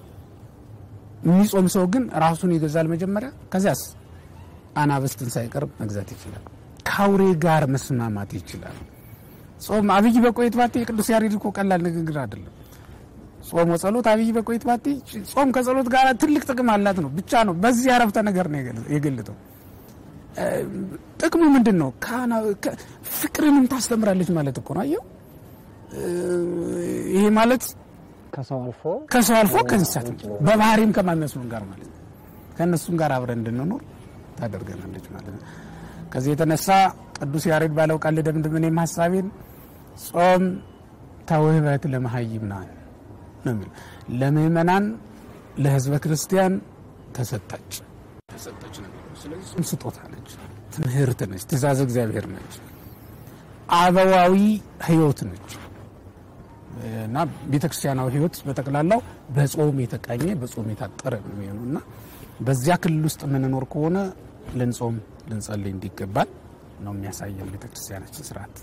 የሚጾም ሰው ግን ራሱን ይገዛል መጀመሪያ። ከዚያስ አናብስትን ሳይቀር መግዛት ይችላል። ከአውሬ ጋር መስማማት ይችላል። ጾም አብይ በቆይት ባቴ የቅዱስ ያሬድ እኮ ቀላል ንግግር አይደለም። ጾም ወጸሎት አብይ በቆይት ባቴ ጾም ከጸሎት ጋር ትልቅ ጥቅም አላት ነው ብቻ ነው። በዚህ አረፍተ ነገር ነው የገለጠው። ጥቅሙ ምንድን ነው? ፍቅርንም ታስተምራለች ማለት እኮ ነው። አየው ይሄ ማለት ከሰው አልፎ ከሰው አልፎ ከእንስሳት በባህሪም ከማይመስሉን ጋር ማለት ነው ከእነሱም ጋር አብረን እንድንኖር ታደርገናለች ማለት ነው። ከዚህ የተነሳ ቅዱስ ያሬድ ባለው ቃል ልደምድም እኔም ሀሳቤን ጾም ተውህበት ለመሀይምናን ነው የሚለው ለምእመናን ለህዝበ ክርስቲያን ተሰጣች ተሰጠች ነው የሚለው። ስለዚህ ስጦታ ነች፣ ትምህርት ነች፣ ትእዛዝ እግዚአብሔር ነች፣ አበዋዊ ህይወት ነች እና ቤተክርስቲያናዊ ህይወት በጠቅላላው በጾም የተቃኘ በጾም የታጠረ ነው የሚሆነው እና በዚያ ክልል ውስጥ የምንኖር ከሆነ ልንጾም ልንጸልይ እንዲገባል ነው የሚያሳየን ቤተክርስቲያናችን ስርዓት።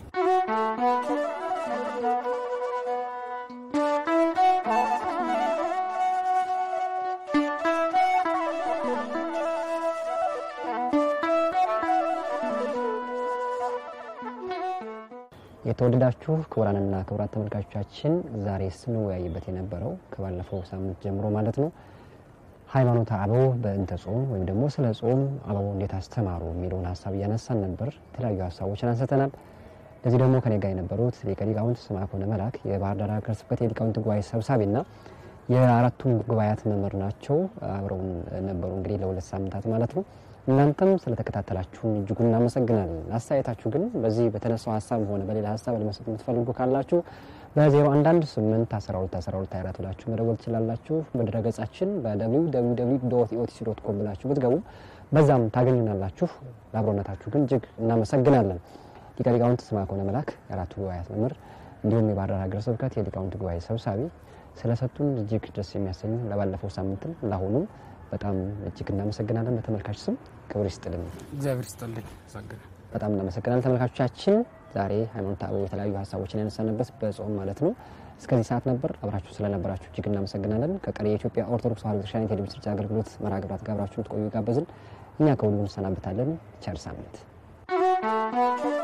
የተወደዳችሁ ክቡራንና ክቡራት ተመልካቾቻችን ዛሬ ስንወያይበት የነበረው ከባለፈው ሳምንት ጀምሮ ማለት ነው ሃይማኖተ አበው በእንተ ጾም ወይም ደግሞ ስለ ጾም አበው እንዴት አስተማሩ የሚለውን ሀሳብ እያነሳን ነበር። የተለያዩ ሀሳቦችን አንስተናል። ለዚህ ደግሞ ከኔ ጋር የነበሩት ሊቀ ሊቃውንት ስምዐኮነ መላክ የባህር ዳር ሀገረ ስብከት የሊቃውንት ጉባኤ ሰብሳቢና የአራቱም ጉባኤያት መምህር ናቸው። አብረውን ነበሩ እንግዲህ ለሁለት ሳምንታት ማለት ነው። እናንተም ስለተከታተላችሁን እጅጉን እናመሰግናለን። አስተያየታችሁ ግን በዚህ በተነሳው ሀሳብ ሆነ በሌላ ሀሳብ ለመስጠት የምትፈልጉ ካላችሁ በ011 8 12 12 24 ብላችሁ መደወል ትችላላችሁ። በድረገጻችን በwww ኢኦቲሲ ዶት ኮም ብላችሁ ብትገቡ በዛም ታገኙናላችሁ። ለአብሮነታችሁ ግን እጅግ እናመሰግናለን። ሊቀ ሊቃውንት ስምዐኮነ መላክ የአራቱ ጉባኤያት መምህር እንዲሁም የባህር ዳር ሀገረ ስብከት የሊቃውንት ጉባኤ ሰብሳቢ ስለሰጡን እጅግ ደስ የሚያሰኙ ለባለፈው ሳምንትም ለአሁኑም በጣም እጅግ እናመሰግናለን። በተመልካች ስም ክብር ይስጥልን። እግዚአብሔር ይስጥልኝ። አመሰግናለሁ። በጣም እናመሰግናለን ተመልካቾቻችን። ዛሬ ሃይማኖተ አበው የተለያዩ ሀሳቦችን ያነሳንበት በጾም ማለት ነው እስከዚህ ሰዓት ነበር። አብራችሁ ስለነበራችሁ እጅግ እናመሰግናለን። ከቀሪ የኢትዮጵያ ኦርቶዶክስ ተዋሕዶ ቤተክርስቲያን የቴሌቪዥን ስርጭት አገልግሎት መርሃ ግብራት ጋር አብራችሁን ትቆዩ ጋበዝን። እኛ ከሁሉ እንሰናበታለን። ቸር ሳምንት